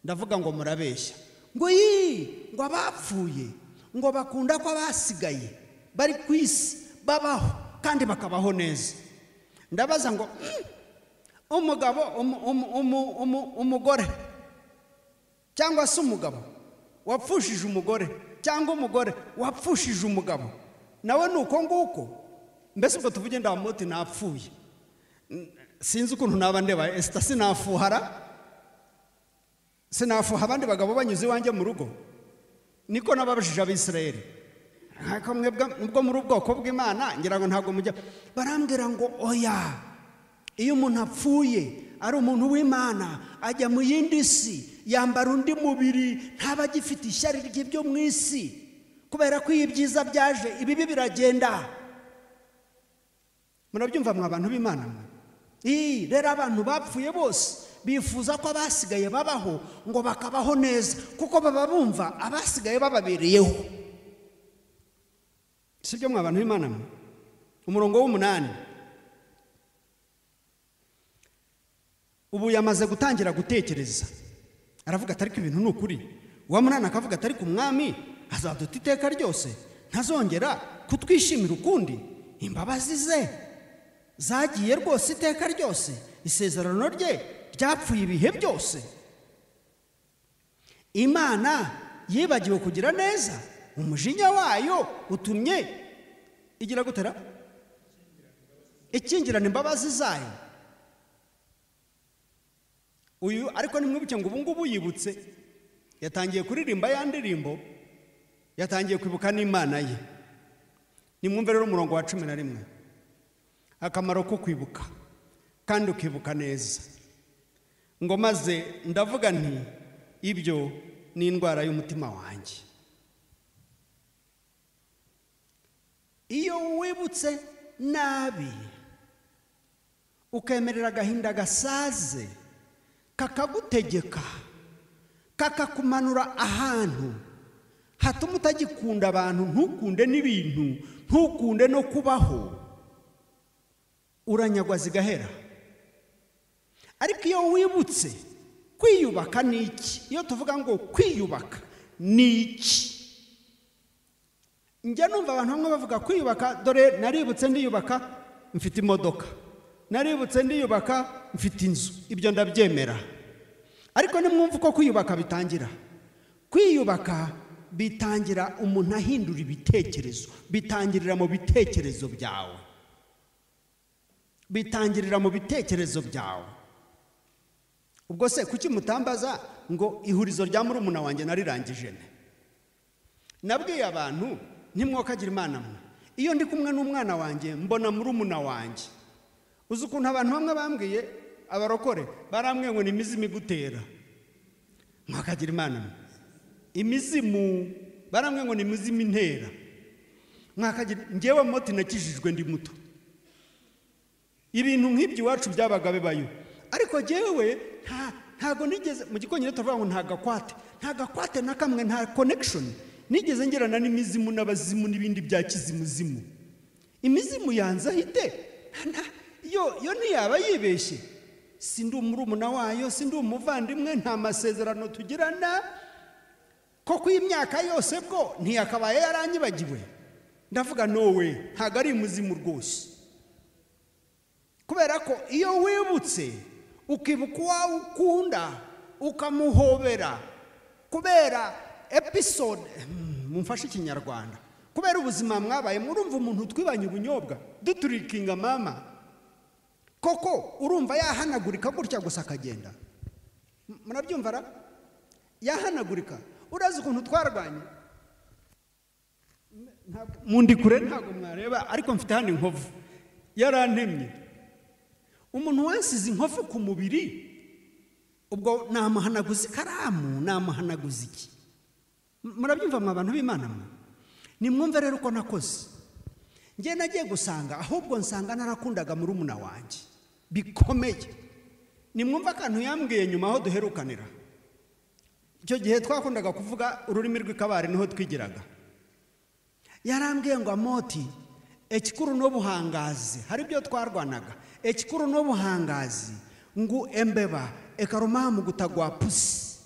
S2: ndavuga ngo murabeshya ngo yii ngo abapfuye ngo bakunda ko abasigaye bari ku isi babaho kandi bakabaho neza ndabaza ngo "Mm, umugabo umu- umu- umu- umu- umugore cyangwa se umugabo wapfushije umugore cyangwa umugore wapfushije umugabo nawe ni uko nguko mbese ubwo tuvuge ndamuti napfuye N- sinzi ukuntu naba ndeba esita sinafuhara sinafuha abandi bagabo banyuze iwanjye mu rugo niko nababajije abisirayeli ariko mwebwe ubwo muri ubwoko bw'imana ngira ngo ntabwo mujya barambwira ngo oya iyo umuntu apfuye ari umuntu w'imana ajya mu yindi si yambara undi mubiri ntaba agifite ishyari rye byo mu isi kubera ko iyo ibyiza byaje ibibi biragenda murabyumva mwa bantu b'imana mwe Ii, rero abantu bapfuye bose bifuza ko abasigaye babaho ngo bakabaho neza kuko baba bumva abasigaye bababereyeho si byo mwa bantu b'imana mwe umurongo w'umunani ubu yamaze gutangira gutekereza aravuga atari ko ibintu ni ukuri uwa munani akavuga atari ku mwami azaduta iteka ryose ntazongera kutwishimira ukundi imbabazi ze zagiye rwose iteka ryose isezerano rye ryapfuye ibihe byose imana yibagiwe kugira neza umujinya wayo utumye igira gutera ikingirana imbabazi zayo uyu ariko nimwibuke ngo ubu ngubu yibutse yatangiye kuririmba ya ndirimbo yatangiye kwibuka n'imana ye nimwumve rero umurongo wa cumi na rimwe akamaro ko kwibuka kandi ukibuka neza ngo maze ndavuga nti ibyo ni indwara y'umutima wanjye iyo wibutse nabi ukemerera agahinda gasaze kakagutegeka kakakumanura ahantu hatuma utagikunda abantu ntukunde n'ibintu ntukunde no kubaho uranyagwa zigahera ariko iyo wibutse kwiyubaka ni iki iyo tuvuga ngo kwiyubaka ni iki njya numva abantu bamwe bavuga kwiyubaka dore naributse ndiyubaka mfite imodoka naributse ndiyubaka mfite inzu ibyo ndabyemera ariko nimwumva uko kwiyubaka bitangira kwiyubaka bitangira umuntu ahindura ibitekerezo bitangirira mu bitekerezo byawe bitangirira mu bitekerezo byawe ubwo se kuki mutambaza ngo ihurizo rya murumuna wanjye narirangije ne nabwiye abantu ntimwokagire imana mwe iyo ndi kumwe n'umwana wanjye mbona murumuna wanjye uzi ukuntu abantu bamwe bambwiye abarokore barambwiye ngo ni imizimu igutera mwakagira imana mwe imizimu barambwiye ngo ni imizimu intera mwakagira ngewe moti nakijijwe ndi muto ibintu nk'ibyo iwacu byabaga bibayo ariko ngewe ntago nigeze mu gikonyine turavuga ngo nta gakwate nta gakwate na kamwe nta konekishoni nigeze ngerana n'imizimu n'abazimu n'ibindi bya kizimuzimu imizimu yanze ahite yo yo ntiyaba yibeshye si ndi umurumuna wayo si ndi umuvandimwe nta masezerano tugirana ko ku imyaka yose bwo ntiyakabaye yaranyibagiwe ndavuga nowe ntabwo ari umuzimu rwose kubera ko iyo wibutse ukibuka uwawe ukunda ukamuhobera kubera episode mumfashe ikinyarwanda kubera ubuzima mwabaye murumva umuntu twibanye ubunyobwa duturikinga mama koko urumva yahanagurika gutya gusa akagenda murabyumva ra yahanagurika urazi ukuntu twarwanye mundi kure ntabwo mwareba ariko mfite hano inkovu yarantemye umuntu wansize inkovu ku mubiri ubwo namuhanaguza ikaramu namuhanaguza iki murabyumva mwa abantu b'imana mwe nimwumve rero uko nakoze njye nagiye gusanga ahubwo nsanga narakundaga murumuna wanjye bikomeye nimwumve akantu yambwiye nyuma aho duherukanira icyo gihe twakundaga kuvuga ururimi rw'ikabari niho twigiraga yarambwiye ngo amoti ekikuru n'ubuhangazi hari ibyo twarwanaga ekikuru n'ubuhangazi ngo embeba ekarumamu gutagwa pusi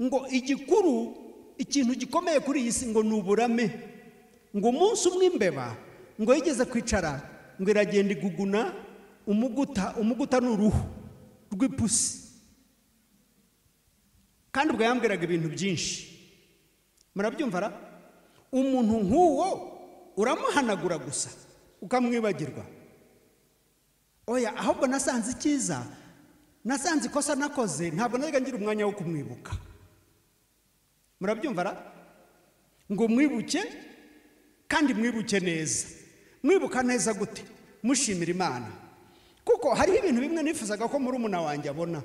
S2: ngo igikuru ikintu gikomeye kuri iyi si ngo ni uburame ngo umunsi umwe imbeba ngo yigeze kwicara ngo iragenda iguguna umuguta umuguta ni uruhu rw'ipusi kandi ubwo yambwiraga ibintu byinshi murabyumva ra umuntu nk'uwo uramuhanagura gusa ukamwibagirwa oya ahubwo nasanze icyiza nasanze ikosa nakoze ntabwo najya ngira umwanya wo kumwibuka murabyumva ra ngo mwibuke kandi mwibuke neza mwibuka neza gute mushimira imana kuko hariho ibintu bimwe nifuzaga ko murumuna wanjye abona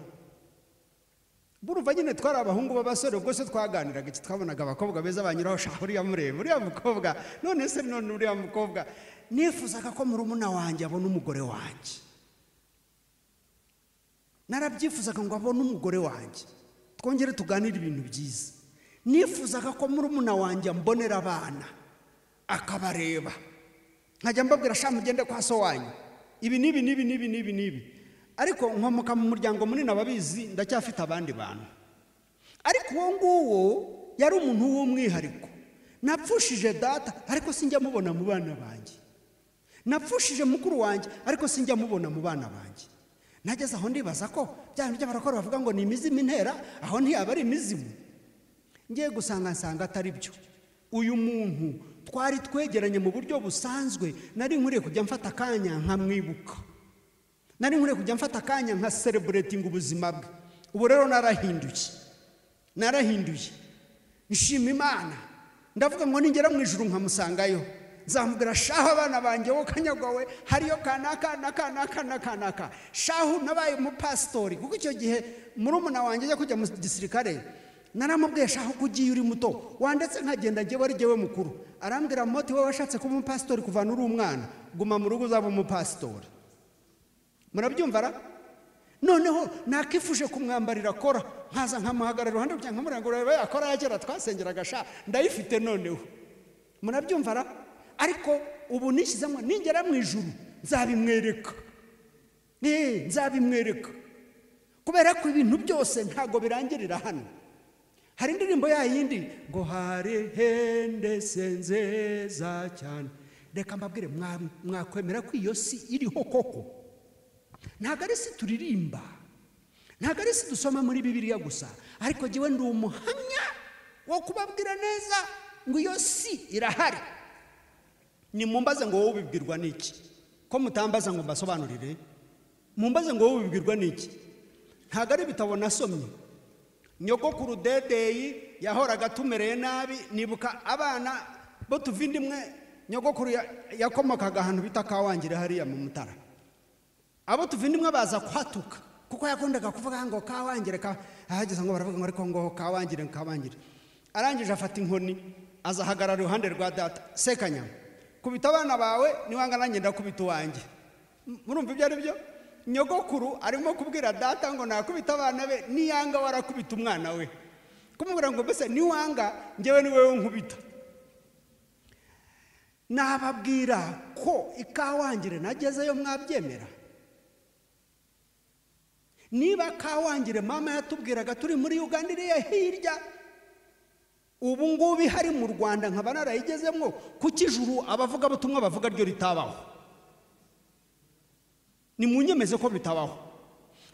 S2: buruva nyine twari abahungu b'abasore ubwo se twaganiraga iki twabonaga abakobwa beza banyuraho shaka uriya mureba uriya mukobwa none se none uriya mukobwa nifuzaga ko murumuna wanjye abona umugore wanjye narabyifuzaga ngo abone umugore wanjye twongere tuganire ibintu byiza nifuzaga ko murumuna wanjye ambonera abana akabareba nkajya mbabwira shaka mugende kwa so wanyu ibi n'ibi n'ibi n'ibi n'ibi n'ibi ariko nkomoka mu muryango munini ababizi ndacyafite abandi bantu ariko uwo nguwo yari umuntu w'umwihariko napfushije data ariko sinjya mubona mu bana banjye napfushije mukuru wanjye ariko sinjya mubona mu bana banjye nageze aho ndibaza ko bya bintu by'abarokore bavuga ngo ni imizimu intera aho ntiyaba ari imizimu ngiye gusanga nsanga atari byo uyu muntu twari twegeranye mu buryo busanzwe nari nkwiriye kujya mfata akanya nkamwibuka nari nkwiriye kujya mfata akanya nka sereburetinga ubuzima bwe ubu rero narahinduye narahinduye nshima imana ndavuga ngo ningera mu ijuru nkamusangayo nzamubwira shaho abana banjye wowe kanyagwawe hariyo kanaka na kanaka na kanaka shaho nabaye umupasitori kuko icyo gihe murumuna wanjye ajya kujya mu gisirikare naramubwiye shaho ko ugiye uri muto wandetse nkagenda njyewe ari jyewe mukuru arambwira moti wowe washatse kuba umupasitori kuva uri umwana guma mu rugo uzaba umupasitori murabyumva ra noneho nakifuje kumwambarira kora nkaza nkamuhagarara iruhande rwanjye nkamubwira ngo urebe yakora yagera twasengeraga sha ndayifite noneho murabyumva ra ariko ubu nishyizemo ningera mu ijuru nzabimwereka eee nzabimwereka kubera ko ibintu byose ntabwo birangirira hano hari indirimbo ya yindi ngo hare hende se nzeza cyane reka mbabwire mwa- mwakwemera ko iyo si iriho koko ntabwo ari si turirimba ntabwo ari si dusoma muri bibiliya gusa ariko jyewe ndi umuhamya wo kubabwira neza ngo iyo si irahari nimumbaze ngo wowe ubibwirwa n'iki ko mutambaza ngo mbasobanurire mumbaze ngo wowe ubibwirwa n'iki ntabwo ari ibitabo nasomye nyogokuru dedeyi yahoraga atumereye nabi nibuka abana bo tuvindimwe nyogokuru ya- yakomokaga ahantu bita kawangire hariya mu mutara abo tuvindimwe baza kuhatuka kuko yakundaga kuvuga ngo kawangire ka ahageze ngo baravuga ngo ariko ngo kawangire kawangire arangije afata inkoni azahagarara iruhande rwa data sekanyama kubita abana bawe niwanga nanjye ndakubita uwanjye M- murumva ibyo ari byo nyogokuru arimo kubwira data ngo nakubita abana be niyanga warakubita umwana we kumubwira ngo mbese niwanga njyewe ni wowe nkubita nababwira ko ikawangire nagezeyo mwabyemera niba kawangire mama yatubwiraga turi muri uganda iriya hirya ubu ngubu ihari mu rwanda nkaba narayigezemo kuko ijuru abavugabutumwa bavuga ryo ritabaho ni mu nyemeze ko bitabaho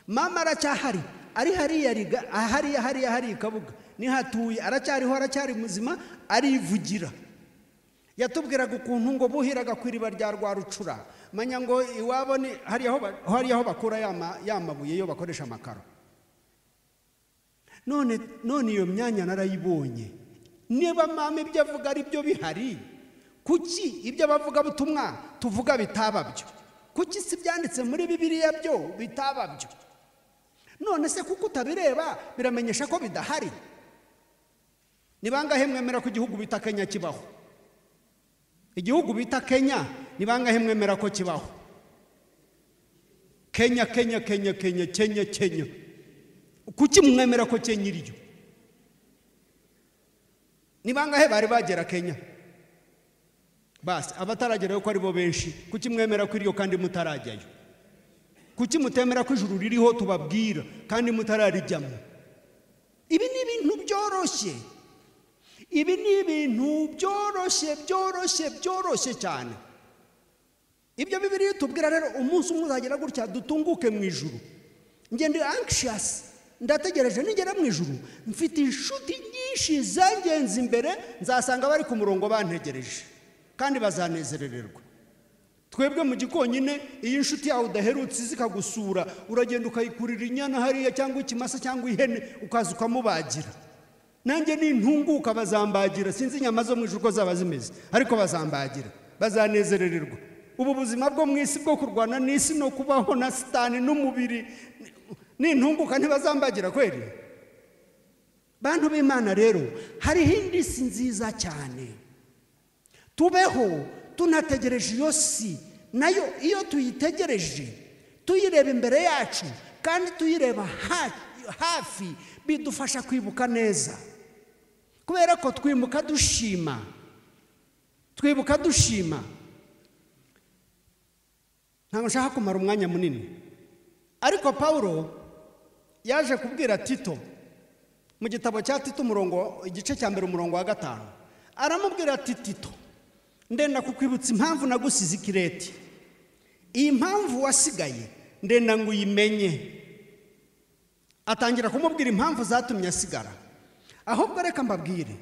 S2: mama aracyahari ari hariya riga- hariya hariya hariya ikabuga nihatuye aracyariho aracyari muzima arivugira yatubwiraga ukuntu ngo buhiraga ku iriba rya rwarucura manya ngo iwabo ni hariya aho ba- hariya aho bakura ya ma- ya mabuye yo bakoresha amakaro none none iyo myanya narayibonye niba mama ibyo avuga ari byo bihari kuki ibyo abavugabutumwa tuvuga bitaba byo kuki si ibyanditse muri bibiliya byo bitaba byo none se kuko utabireba biramenyesha ko bidahari ni bangahe mwemera ko igihugu bita kenya kibaho igihugu bita kenya ni bangahe mwemera ko kibaho kenya kenya kenya kenya kenya kenya kuki mwemera ko kenya iryo ni bangahe bari bagera kenya basi abataragerayo ko ari bo benshi kuki mwemera ko iryo kandi mutarajyayo kuki mutemera ko ijuru ririho tubabwira kandi mutararijyamo ibi ni ibintu byoroshye ibi ni ibintu byoroshye byoroshye byoroshye cyane ibyo bibiri tubwira rero umunsi umwe uzagera gutya dutunguke mu ijuru ngende anxious ndategereje ningera mu ijuru mfite inshuti nyinshi zangenze imbere nzasanga bari ku murongo bantegereje kandi bazanezerererwa twebwe mu gikonyine iyo inshuti yawe udaherutse izi ikagusura uragenda ukayikurira inyana hariya cyangwa ikimasa cyangwa ihene ukaza ukamubagira nanjye nintunguka bazambagira sinzi inyama zo mu ijuru uko zaba zimeze ariko bazambagira bazanezerererwa ubu buzima bwo mu isi bwo kurwana n'isi no kubaho na sitani n'umubiri nintunguka ntibazambagira kweri bantu b'imana rero hariho indi si nziza cyane tubeho tunategereje iyo si nayo iyo tuyitegereje tuyireba imbere yacu kandi tuyireba ha- hafi bidufasha kwibuka neza kubera ko twimuka dushima twibuka dushima ntabwo nshaka kumara umwanya munini ariko pawulo yaje kubwira tito mu gitabo cya tito umurongo igice cya mbere umurongo wa gatanu aramubwira ati tito ndenda kukwibutsa impamvu nagusize ikireti iyi mpamvu wasigaye ndenda ngo uyimenye atangira kumubwira impamvu zatumye asigara ahubwo reka mbabwire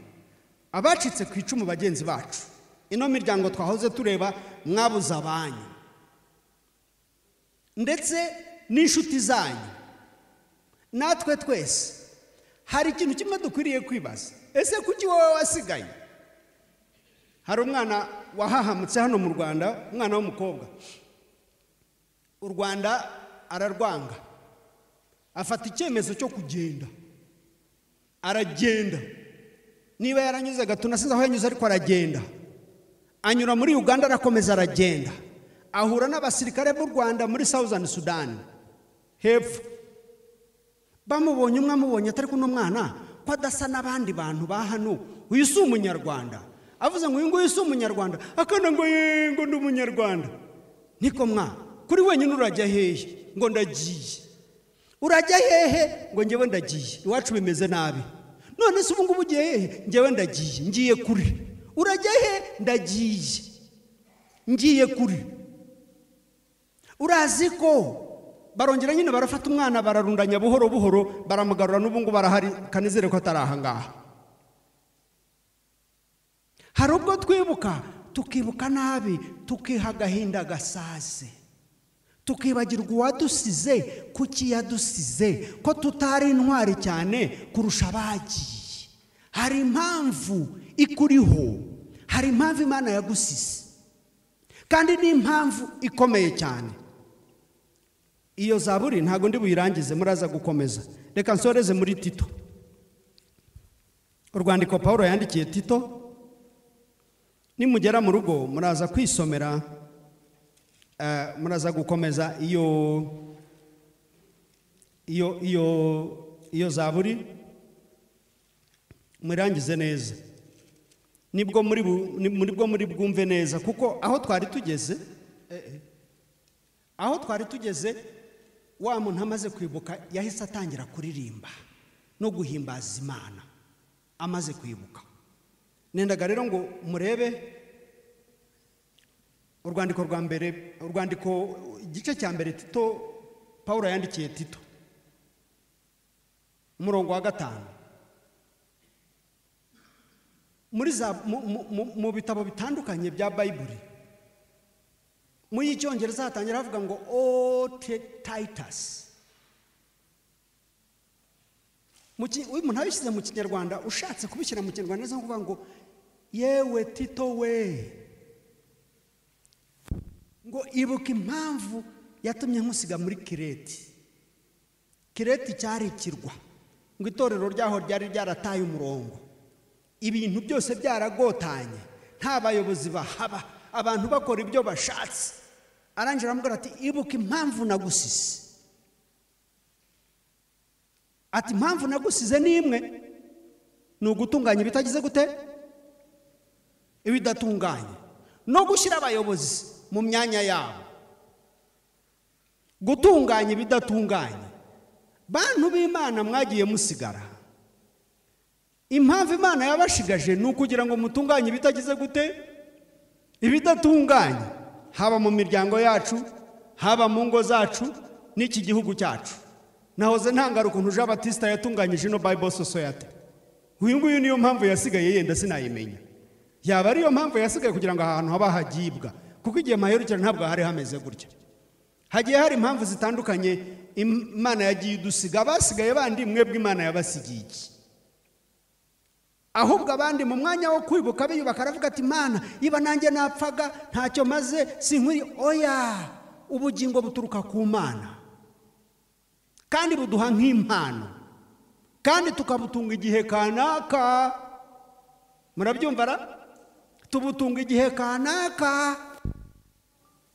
S2: abacitse ku icumu bagenzi bacu ino miryango twahoze tureba mwabuze abanyu ndetse n'inshuti zanyu natwe twese hari ikintu kimwe dukwiriye kwibaza ese kuki wowe wasigaye hari umwana wahahamutse hano mu rwanda umwana w'umukobwa u rwanda ararwanga afata icyemezo cyo kugenda aragenda niba yaranyuze agatuna sinzi aho yanyuze ariko aragenda anyura muri uganda arakomeza aragenda ahura n'abasirikare b'u rwanda muri sawuzani sudani hepfo bamubonye umwe amubonye atari kuno mwana ko adasa n'abandi bantu ba hano uyu si umunyarwanda avuze ngo uyu nguyu si umunyarwanda akana ngo yeee ngo ndi umunyarwanda niko mwa kuri wenyine urajya hehe ngo ndagiye urajya hehe ngo ngewe ndagiye iwacu bimeze nabi none se ubu ngubu ugiye hehe ngewe ndagiye ngiye kure urajya he ndagiye ngiye kure urazi ko barongera nyine barafata umwana bararundanya buhoro buhoro baramugarura n'ubu ngubu arahari kanizere ko atari aha ngaha hari ubwo twibuka tukibuka nabi tukiha agahinda gasaze tukibagirwa uwadusize kuki yadusize ko tutari intwari cyane kurusha abagiye hari impamvu ikuriho hari impamvu imana yagusize kandi ni impamvu ikomeye cyane iyo zaburi ntabwo ndi buyirangize muraza gukomeza reka nsoreze muri tito urwandiko paul yandikiye tito nimugera mu rugo muraza kwisomera eh, muraza gukomeza iyo iyo iyo iyo zaburi murangize neza nibwo muri bu- ni- muri bwo muri bwumve neza kuko aho twari tugeze eh, eh, aho twari tugeze wa muntu amaze kwibuka yahise atangira kuririmba no guhimbaza imana amaze kwibuka nendaga rero ngo murebe urwandiko rwa mbere urwandiko igice cya mbere tito paul yandikiye tito umurongo wa gatanu muri za mu- mu- mu- mu bitabo bitandukanye bya bayiburi mu y'icyongereza hatangira havuga ngo ote tayitasi umuntu abishyize mu kinyarwanda ushatse kubishyira mu kinyarwanda neza kuvuga ngo yewe tito we ngo ibuka impamvu yatumye nkusiga muri kireti kireti cyari ikirwa ngo itorero ryaho ryari ryarataye umurongo ibintu byose byaragotanye nta bayobozi bahaba abantu bakora ibyo bashatse arangije aramubwira ati ibuka impamvu nagusize ati impamvu nagusize ni imwe ni ugutunganya ibitagize gute ibidatunganye no gushyira abayobozi mu myanya yabo gutunganya ibidatunganye bantu b'imana mwagiye musigara impamvu imana yabashigaje ni ukugira ngo mutunganye ibitagize gute ibidatunganye haba mu miryango yacu haba mu ngo zacu n'iki gihugu cyacu nahoze ntangara ukuntu jean batista yatunganyije ino bible society uyu nguyu niyo mpamvu yasigaye yenda sinayimenya yaba ariyo mpamvu yasigaye kugira ngo aha hantu haba hagibwa kuko igihe maherukira ntabwo hari hameze gutya hagiye hari impamvu zitandukanye imana yagiye idusiga abasigaye bandi mwebwe imana yabasigiye iki ahubwo abandi mu mwanya wo kwibuka biyubaka aravuga ati imana iba nanjye napfaga ntacyo maze sinkwiriye oya ubugingo buturuka ku mana kandi buduha nk'impano kandi tukabutunga igihe kanaka murabyumva ra tubutunga igihe kanaka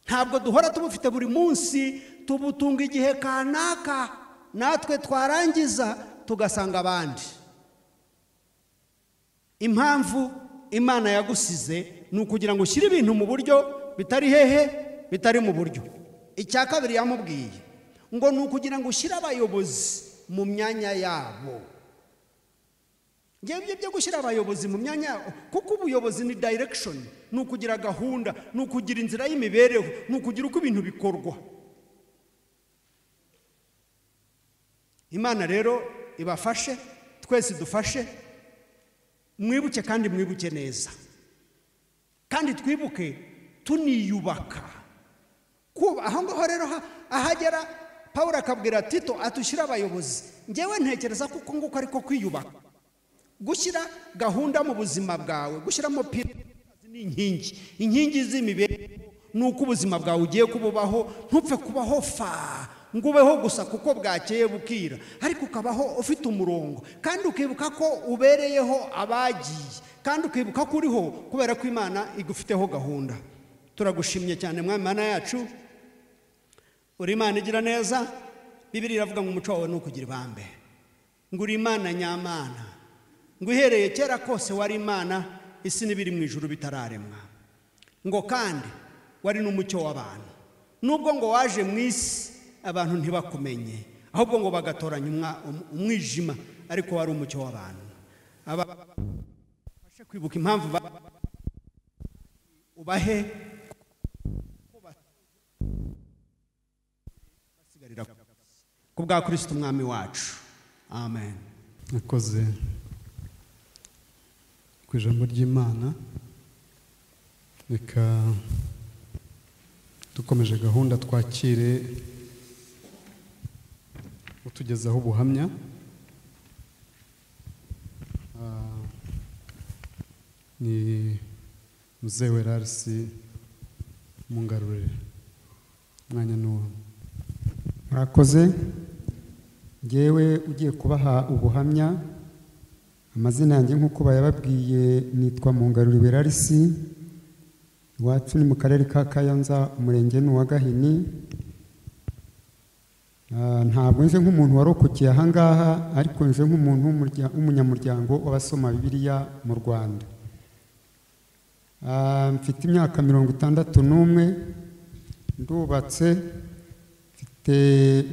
S2: ntabwo duhora tubufite buri munsi tubutunga igihe kanaka natwe twarangiza tugasanga abandi impamvu imana yagusize ni ukugira ngo ushyire ibintu mu buryo bitari hehe bitari mu buryo icya kabiri yamubwiye ngo ni ukugira ngo ushyire abayobozi mu myanya yabo ngewe ibyo byo gushyira abayobozi mu myanya yabo kuko ubuyobozi ni direction ni ukugira gahunda ni ukugira inzira y'imibereho ni ukugira uko ibintu bikorwa imana rero ibafashe twese dufashe mwibuke kandi mwibuke neza kandi twibuke tuniyubaka kuba aho ngaho rero ha- ahagera paul akabwira tito atushyire abayobozi ngewe ntekereza ko uko nguko ariko kwiyubaka gushyira gahunda mu buzima bwawe gushyiramo piri ni inkingi inkingi z'imibereho ni uko ubuzima bwawe ugiye kububaho ntupfe kubaho fa ngo ubeho gusa kuko bwakeye bukira ariko ukabaho ufite umurongo kandi ukibuka ko ubereyeho abagiye kandi ukibuka ko uriho kubera ko imana igufiteho gahunda turagushimye cyane mwami mana yacu uri imana igira neza bibiri iravuga ngo umuco wawe ni ukugira ibambe ngo uri imana nyamana ngo uhereye kera kose wari imana isi n'ibiri mu ijuru bitararemwa ngo kandi wari n'umucyo w'abantu nubwo ngo waje mu isi abantu ntibakumenye ahubwo ngo bagatoranya umwa- um- umwijima ariko wari umucyo w'abantu aba bafashe kwibuka impamvu ba- ubahe ko ba- basigarira ku bwa kirisiti umwami wacu amen
S3: nakoze ku ijambo ry'imana reka dukomeje gahunda twakire utugezaho ubuhamya Ah, ni muzehe werarisi mungarurire umwanya ni uwawe
S1: murakoze ngewe ugiye kubaha ubuhamya amazina yanjye nk'uko bayababwiye nitwa mungaruriwe rarisi iwacu ni mu karere ka kayanza umurenge ni uwa gahini Ah, ntabwo nje nk'umuntu warokokeye aha ngaha ariko nje nk'umuntu w'umurya- w'umunyamuryango w'abasoma bibiliya mu rwanda Ah, mfite imyaka mirongo itandatu n'umwe ndubatse mfite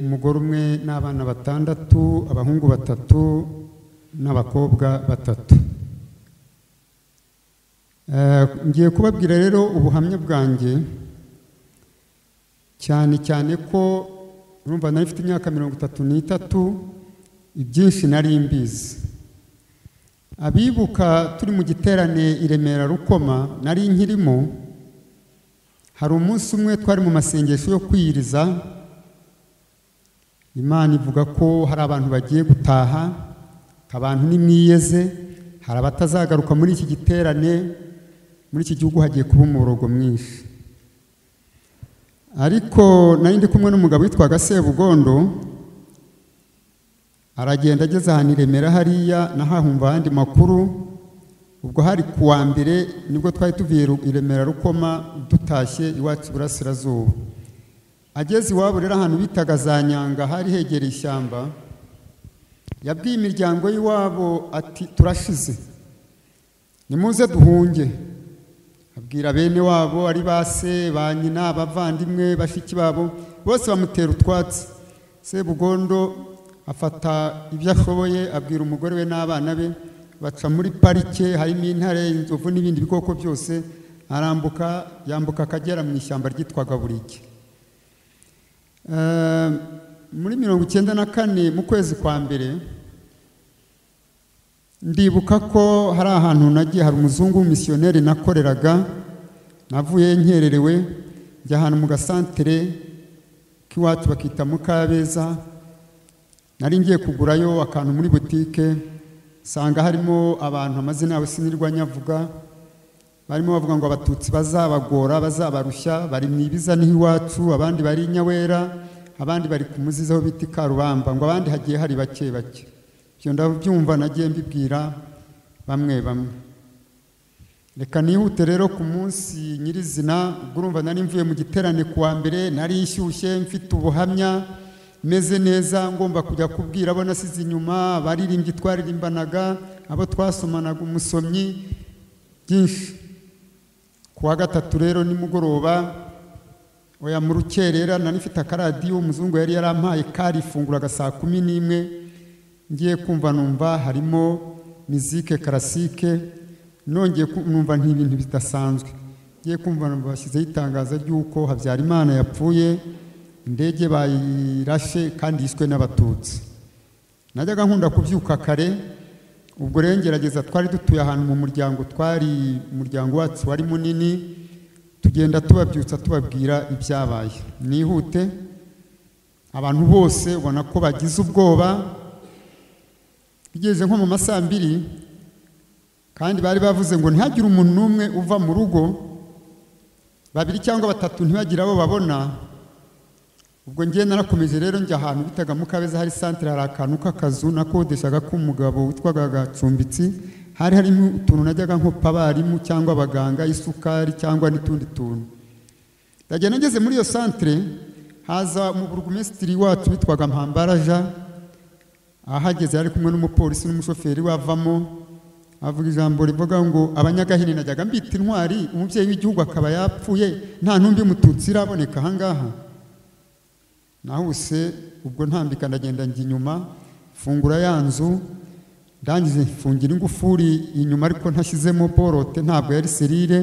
S1: umugore umwe n'abana batandatu abahungu batatu n'abakobwa batatu Eh, ngiye kubabwira rero ubuhamya bwanjye cyane cyane ko urumva nari mfite imyaka mirongo itatu n'itatu ibyinshi nari mbizi abibuka turi mu giterane i remera rukoma nari nkirimo hari umunsi umwe twari mu masengesho yo kwiyiriza imana ivuga ko hari abantu bagiye gutaha abantu nimwiyeze hari abatazagaruka muri iki giterane muri iki gihugu hagiye kuba umuborogo mwinshi ariko nari ndi kumwe n'umugabo witwaga sebugondo aragenda ageze ahantu i remera hariya nahahumva ayandi makuru ubwo hari ku wa mbere nibwo twari tuvuye Ru- i remera rukoma dutashye iwacu iburasirazuba ageze iwabo rero ahantu bitaga za nyanga hari hegereye ishyamba yabwiye imiryango y'iwabo ati turashize nimuze duhunge abwira bene wabo ari ba se ba nyina abavandimwe bashiki babo bose bamutera utwatsi sebugondo afata ibyo ashoboye abwira umugore we n'abana be baca muri parike harimo intare inzovu n'ibindi bikoko byose arambuka yambuka akagera mu ishyamba ryitwaga burike Eh, muri mirongo icyenda na kane mu kwezi kwa mbere ndibuka ko hari ahantu nagiye hari umuzungu w'umusiyoneri nakoreraga navuye nkererewe njya ahantu mu gasantere k'iwacu bakita mukabeza nari ngiye kugurayo akantu muri butike nsanga harimo abantu amazina yabo sinirwa nyavuga barimo bavuga ngo abatutsi bazabagora bazabarushya bari mu ibiza niho iwacu abandi bari i nyawera abandi bari ku muzizi aho bita i karubamba ngo abandi hagiye hari bake bake ibyo ndabyumva nagiye mbibwira bamwe bamwe reka nihute rero ku munsi nyirizina ubwo urumva nari mvuye mu giterane ku wa mbere nari nshyushye mfite ubuhamya meze neza ngomba kujya kubwira abo nasize inyuma abaririmbyi twaririmbanaga abo twasomanaga umusomyi byinshi ku wa gatatu rero nimugoroba oya mu rukerera nari mfite akaradiyo umuzungu yari yarampaye karifunguraga saa kumi n'imwe ngiye kumva numva harimo mizike karasike nongeye ku- numva nk'ibintu bidasanzwe ngiye kumva numva bashyizeho itangazo ry'uko habyarimana yapfuye indege bayirashe kandi yishwe n'abatutsi najyaga nkunda kubyuka kare ubwo rero ngerageza twari dutuye ahantu mu muryango twari umuryango wacu wari munini tugenda tubabyutsa tubabwira ibyabaye nihute abantu bose ubona ko bagize ubwoba bigeze nko mu masaa mbiri kandi bari bavuze ngo ntihagire umuntu n'umwe uva mu rugo babiri cyangwa batatu ntibagire abo babona ubwo ngiye narakomeje rero njya ahantu bitaga mu kabeza hari santire hari akantu k'akazu nakodeshaga k'umugabo witwaga gacumbitsi hari harimo utuntu najyaga nkopa abarimu cyangwa abaganga isukari cyangwa n'utundi tuntu ndagenda ngeze muri iyo santire haza mu burugumesitiri wacu witwaga mpambaraja ahageze yari kumwe n'umupolisi n'umushoferi wavamo avuga ijambo rivuga ngo abanyagahini najyaga mbita intwari umubyeyi w'igihugu akaba yapfuye nta ntumbi mututsi iraboneka ahangaha nahuse ubwo ntambika ndagenda njya inyuma fungura ya nzu ndangije mfungira ingufuri inyuma ariko ntashyizemo borote ntabwo yari serire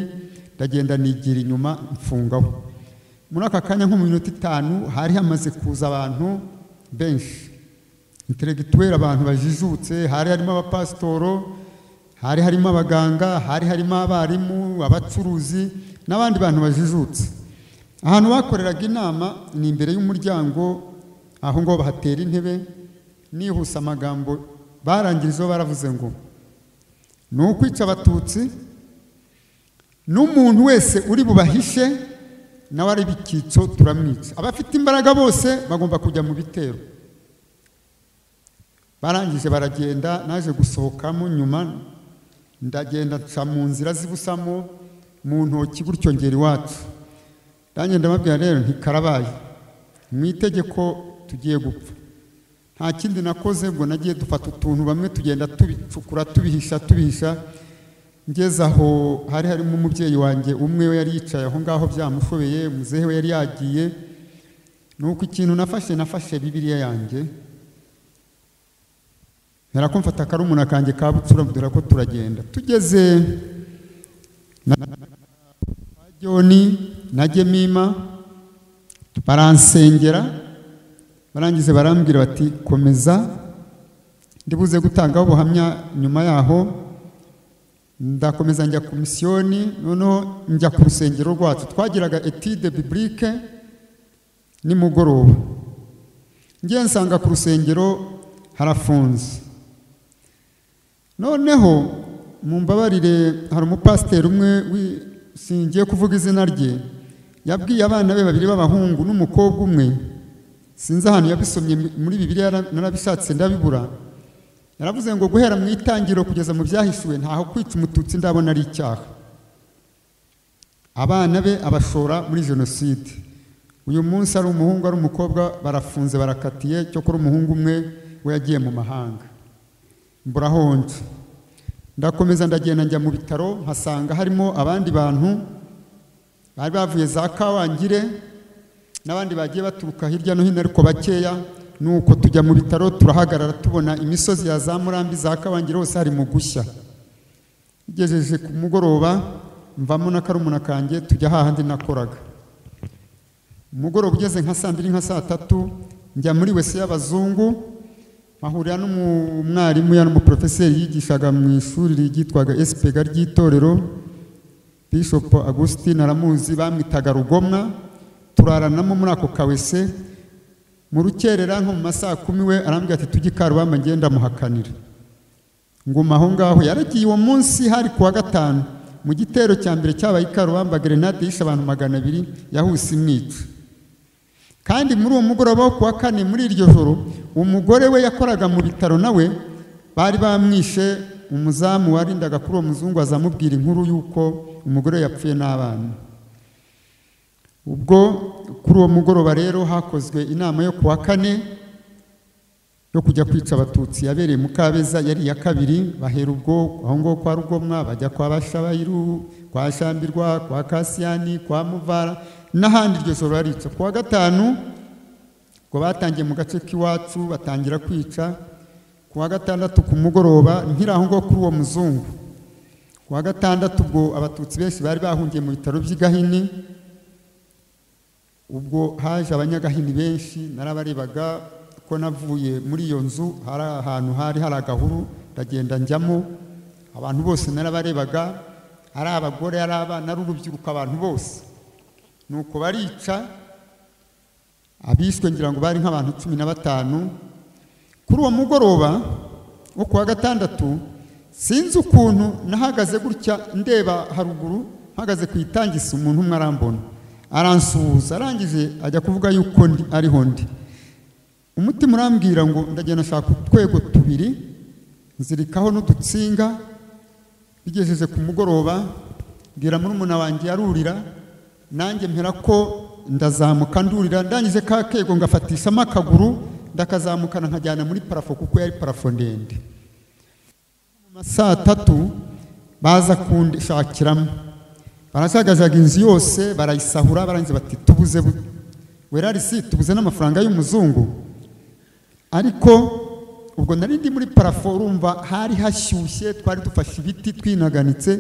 S1: ndagenda nigira inyuma mfungaho muri aka kanya nko mu minota itanu hari hamaze kuza abantu benshi interegituweri abantu bajijutse hari harimo abapasitoro hari harimo abaganga hari harimo abarimu abacuruzi n'abandi bantu bajijutse ahantu bakoreraga inama ni imbere y'umuryango aho ngaho bahatera intebe nihuse amagambo barangirijeho baravuze ngo ni ukwica abatutsi n'umuntu wese uri bubahishe nawe ari bikitso turamwica abafite imbaraga bose bagomba kujya mu bitero barangije baragenda naje gusohokamo nyuma ndagenda nca mu nzira zibusamo mu ntoki gutyo ngera iwacu ndagenda mbabwira rero ntikarabaye mu itegeko tugiye gupfa nta kindi nakoze ubwo nagiye dufata utuntu bamwe tugenda tubicukura tubihisha tubihisha ngeze aho hari harimo umubyeyi wanjye umwe we yari yicaye aho ngaho byamushobeye muzehe we yari yagiye ni uko ikintu nafashe nafashe bibiriya yanjye ko mfata akarumuna kanjye ka bucura dore ko turagenda tugeze joni na gemima baransengera barangize barambwira bati komeza ndibuze gutangaho ubuhamya nyuma yaho ndakomeza njya ku misiyoni noneho njya ku rusengero rwacu twagiraga etide biburike nimugoroba ngiye nsanga ku rusengero harafunze noneho mumbabarire hari umupasiteri umwe singiye kuvuga izina rye yabwiye abana be babiri b'abahungu n'umukobwa umwe sinzi ahantu yabisomye muri bibiriya narabishatse ndabibura yaravuze ngo guhera mu itangiriro kugeza mu byahishuwe ntaho kwica umututsi ndabona ari icyaha abana be abashora muri jenoside uyu munsi ari umuhungu ari umukobwa barafunze barakatiye cyo kuri umuhungu umwe we yagiye mu mahanga mburahonje ndakomeza ndagenda njya mu bitaro nkasanga harimo abandi bantu bari bavuye za kawangire n'abandi bagiye baturuka hirya no hino ariko bakeya nuko tujya mu bitaro turahagarara tubona imisozi ya za murambi za kawangire hose hari mu gushya tugejeje ku mugoroba mvamo n'akarumuna kanjye tujya hahandi nakoraga umugoroba ugeze nka saa mbiri nka saa tatu njya muri wese y'abazungu ahurira n'umwarimu ya n'umuporofeseri yigishaga mu ishuri ryitwaga esipega ry'itorero bishop agustin aramuzi bamwitaga rugomwa turaranamo muri ako kawese mu rukerera nko mu masaha kumi we arambwira ati tujye ikarubamba ngenda muhakanira nguma aho ngaho yaragiye uwo munsi hari ku wa gatanu mu gitero cya mbere cyabaye ikarubamba gerenade yishe abantu magana abiri yahuse imwica kandi muri uwo mugoroba wo kuwa kane muri iryo joro umugore we yakoraga mu bitaro nawe bari bamwishe umuzamu warindaga kuri uwo muzungu azamubwira inkuru y'uko umugore yapfuye n'abana ubwo kuri uwo mugoroba rero hakozwe inama yo kuwa kane yo kujya kwica abatutsi yabereye mu kabeza yari iya kabiri bahera ubwo aho ngaho kwa rugomwa bajya kwa bashabayiru kwa shambirwa kwa kasiyani kwa muvara n'ahandi iryo joro barica ku wa gatanu ngo batangiye mu gace k'iwacu batangira kwica ku wa gatandatu ku mugoroba nkiri aho ngaho kuri uwo muzungu ku wa gatandatu ubwo abatutsi benshi bari bahungiye mu bitaro by'i Gahini ubwo haje abanyagahini benshi narabarebaga ko navuye muri iyo nzu hari ahantu hari hari agahuru ndagenda njyamo abantu bose narabarebaga ari abagore ari abana ari urubyiruko abantu bose nuko barica abiswe ngira ngo bari nk'abantu cumi na batanu kuri uwo mugoroba wo ku wa gatandatu sinzi ukuntu nahagaze gutya ndeba haruguru mpagaze ku itangisi umuntu umwe arambona aransuhuza arangije ajya kuvuga yuko ndi ariho ndi umutima urambwira ngo ndagenda nshaka utwego tubiri nzirikaho n'udutsinga bigejeje ku mugoroba mbwira murumuna wanjye arurira nanjye mpera ko ndazamuka ndurira ndangije ka kego ngafatishamo akaguru ndakazamukana nkajyana muri parafo kuko yari parafo ndende mu saa tatu baza kundishakiramo barajagajaga inzu yose barayisahura barangiza bati tubuze bu- wera risi tubuze n'amafaranga y'umuzungu ariko ubwo nari ndi muri parafo urumva hari hashyushye twari dufashe ibiti twinaganitse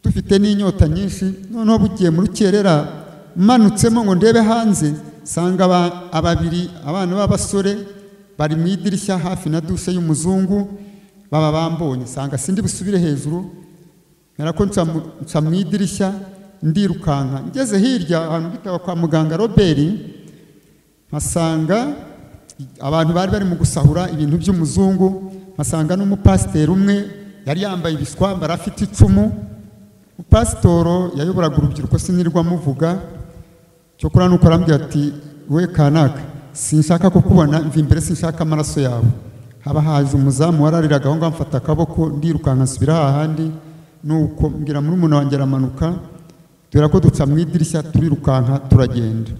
S1: dufite n'inyota nyinshi noneho bugiye muri rukerera manutsemo ngo ndebe hanze nsanga aba- ababiri abana b'abasore bari mu idirishya hafi na dushe y'umuzungu baba bambonye nsanga sindi busubire hejuru narako nca mu- nca mu idirishya ndirukanka ngeze hirya ahantu bitaga kwa muganga robert mpasanga abantu bari bari mu gusahura ibintu by'umuzungu mpasanga n'umupasiteri umwe yari yambaye ibishwambara afite icumu umupasitoro yayoboraga urubyiruko sinirwa amuvuga cyokora nuko arambwira ati we kanaka sinshaka kukubona mva imbere sinshaka amaraso yawe haba haje umuzamu warariraga aho ngaho amfata akaboko ndirukanka nsubira hahandi nuko mbwira muri umuntu wanjye aramanuka dore ko duca mu idirishya turirukanka turagenda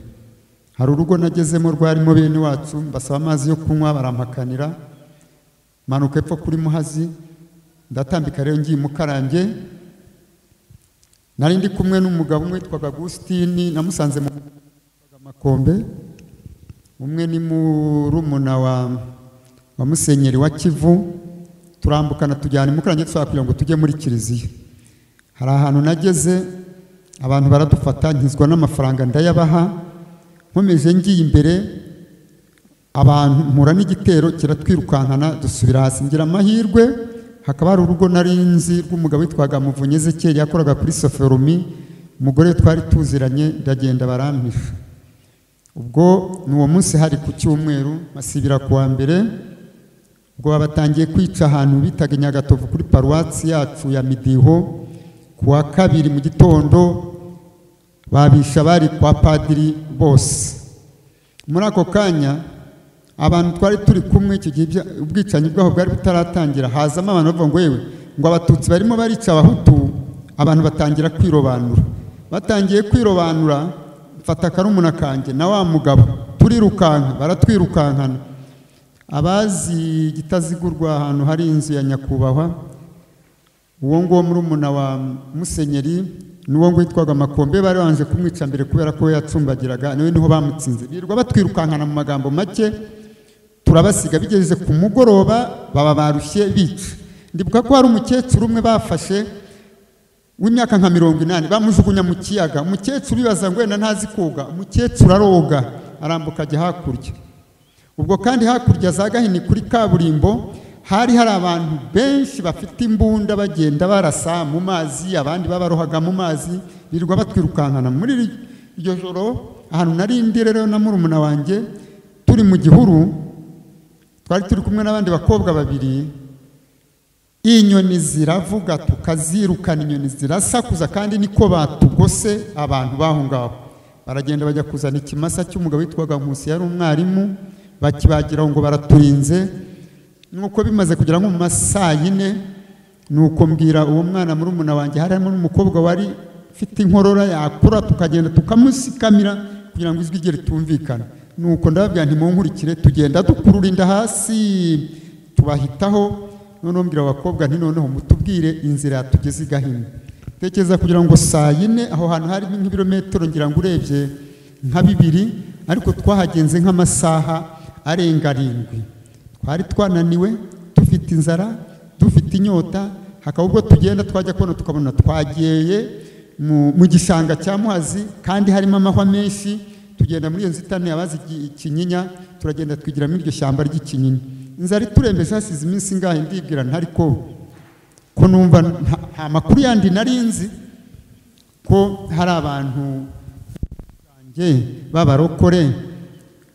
S1: hari urugo nagezemo rwarimo bene wacu mbasaba amazi yo kunywa barampakanira manuka epfo kuri muhazi ndatambika rero ngiye mukarambye nari ndi kumwe n'umugabo umwe witwaga agusitini namusanze mu makombe umwe ni murumuna wa wa musenyeri wa kivu turambukana tujyana imukaranye dushobora kugira ngo tujye muri kiliziya hari ahantu nageze abantu baradufata nkizwa n'amafaranga ndayabaha nkomeje ngiye imbere abantu mpura n'igitero kiratwirukankana dusubira hasi ngira amahirwe hakaba hari urugo nari nzi rw'umugabo witwaga muvunyi ezekeri yakoraga kuri soforomi umugore we twari tuziranye ndagenda barampisha ubwo ni uwo munsi hari ku cyumweru masibira ku wa mbere ubwo babatangiye kwica ahantu bitaga i nyagatovu kuri paruwasi yacu ya midiho ku wa kabiri mu gitondo babisha bari kwa padiri bose muri ako kanya abantu twari turi kumwe icyo gihe ibya- ubwicanyi bwaho bwari butaratangira hazamo abantu bavuga ngo yewe ngo abatutsi barimo barica abahutu abantu batangira kwirobanura batangiye kwirobanura mfata akarumuna kanjye na wa mugabo turirukanka baratwirukankana abazi igitazigurwa ahantu hari inzu ya nyakubahwa uwo nguwo murumuna wa musenyeri n'uwo nguwo witwaga makombe bari babanje kumwica mbere kubera ko we yacumbagiraga niwe niho bamutsinze birirwa batwirukankana mu magambo make turabasiga bigeze ku mugoroba baba barushye bica ndibuka ko hari umukecuru umwe bafashe w'imyaka nka mirongo inani bamujugunya mu kiyaga umukecuru bibaza ngo wenda ntazi koga umukecuru aroga arambuka ajya hakurya ubwo kandi hakurya za gahini kuri kaburimbo hari hari abantu benshi bafite imbunda bagenda barasa mu mazi abandi babarohaga mu mazi birirwa batwirukankana muri iri- iryo joro ahantu nari ndi rero na murumuna wanjye turi mu gihuru twari turi kumwe n'abandi bakobwa babiri inyoni ziravuga tukazirukana inyoni zirasakuza kandi niko batugose abantu baho ngaho baragenda bajya kuzana ikimasa cy'umugabo witwaga nkusi yari umwarimu bakibagira ngo baraturinze nuko bimaze kugera nko mu ma saa yine nuko mbwira uwo mwana muri umuna wanjye harimo n'umukobwa wari ufite inkorora yakura tukagenda tukamusikamira kugira ngo ijwi rye ritumvikana nuko ndababwira ntimunkurikire tugenda dukurura inda hasi tubahitaho noneho mbwira abakobwa nti noneho mutubwire inzira yatugeze i gahini tekereza kugira ngo saa yine aho hantu hari nk'ibirometero ngira ngo urebye nka bibiri ariko twahagenze nk'amasaha arenga arindwi twari twananiwe dufite inzara dufite inyota hakaba ubwo tugenda twajya kubona tukabona twagiyeye mu mu gishanga cya muhazi kandi harimo amahwa menshi tugenda muri iyo nzitane abazi iki- ikinyinya turagenda twigira muri iryo shyamba ry'ikinyinya inzara iturembeje hasize iminsi ingahe ndibwira ntari ko ko numva nta nta makuru yandi nari nzi ko hari abantu banjye b'abarokore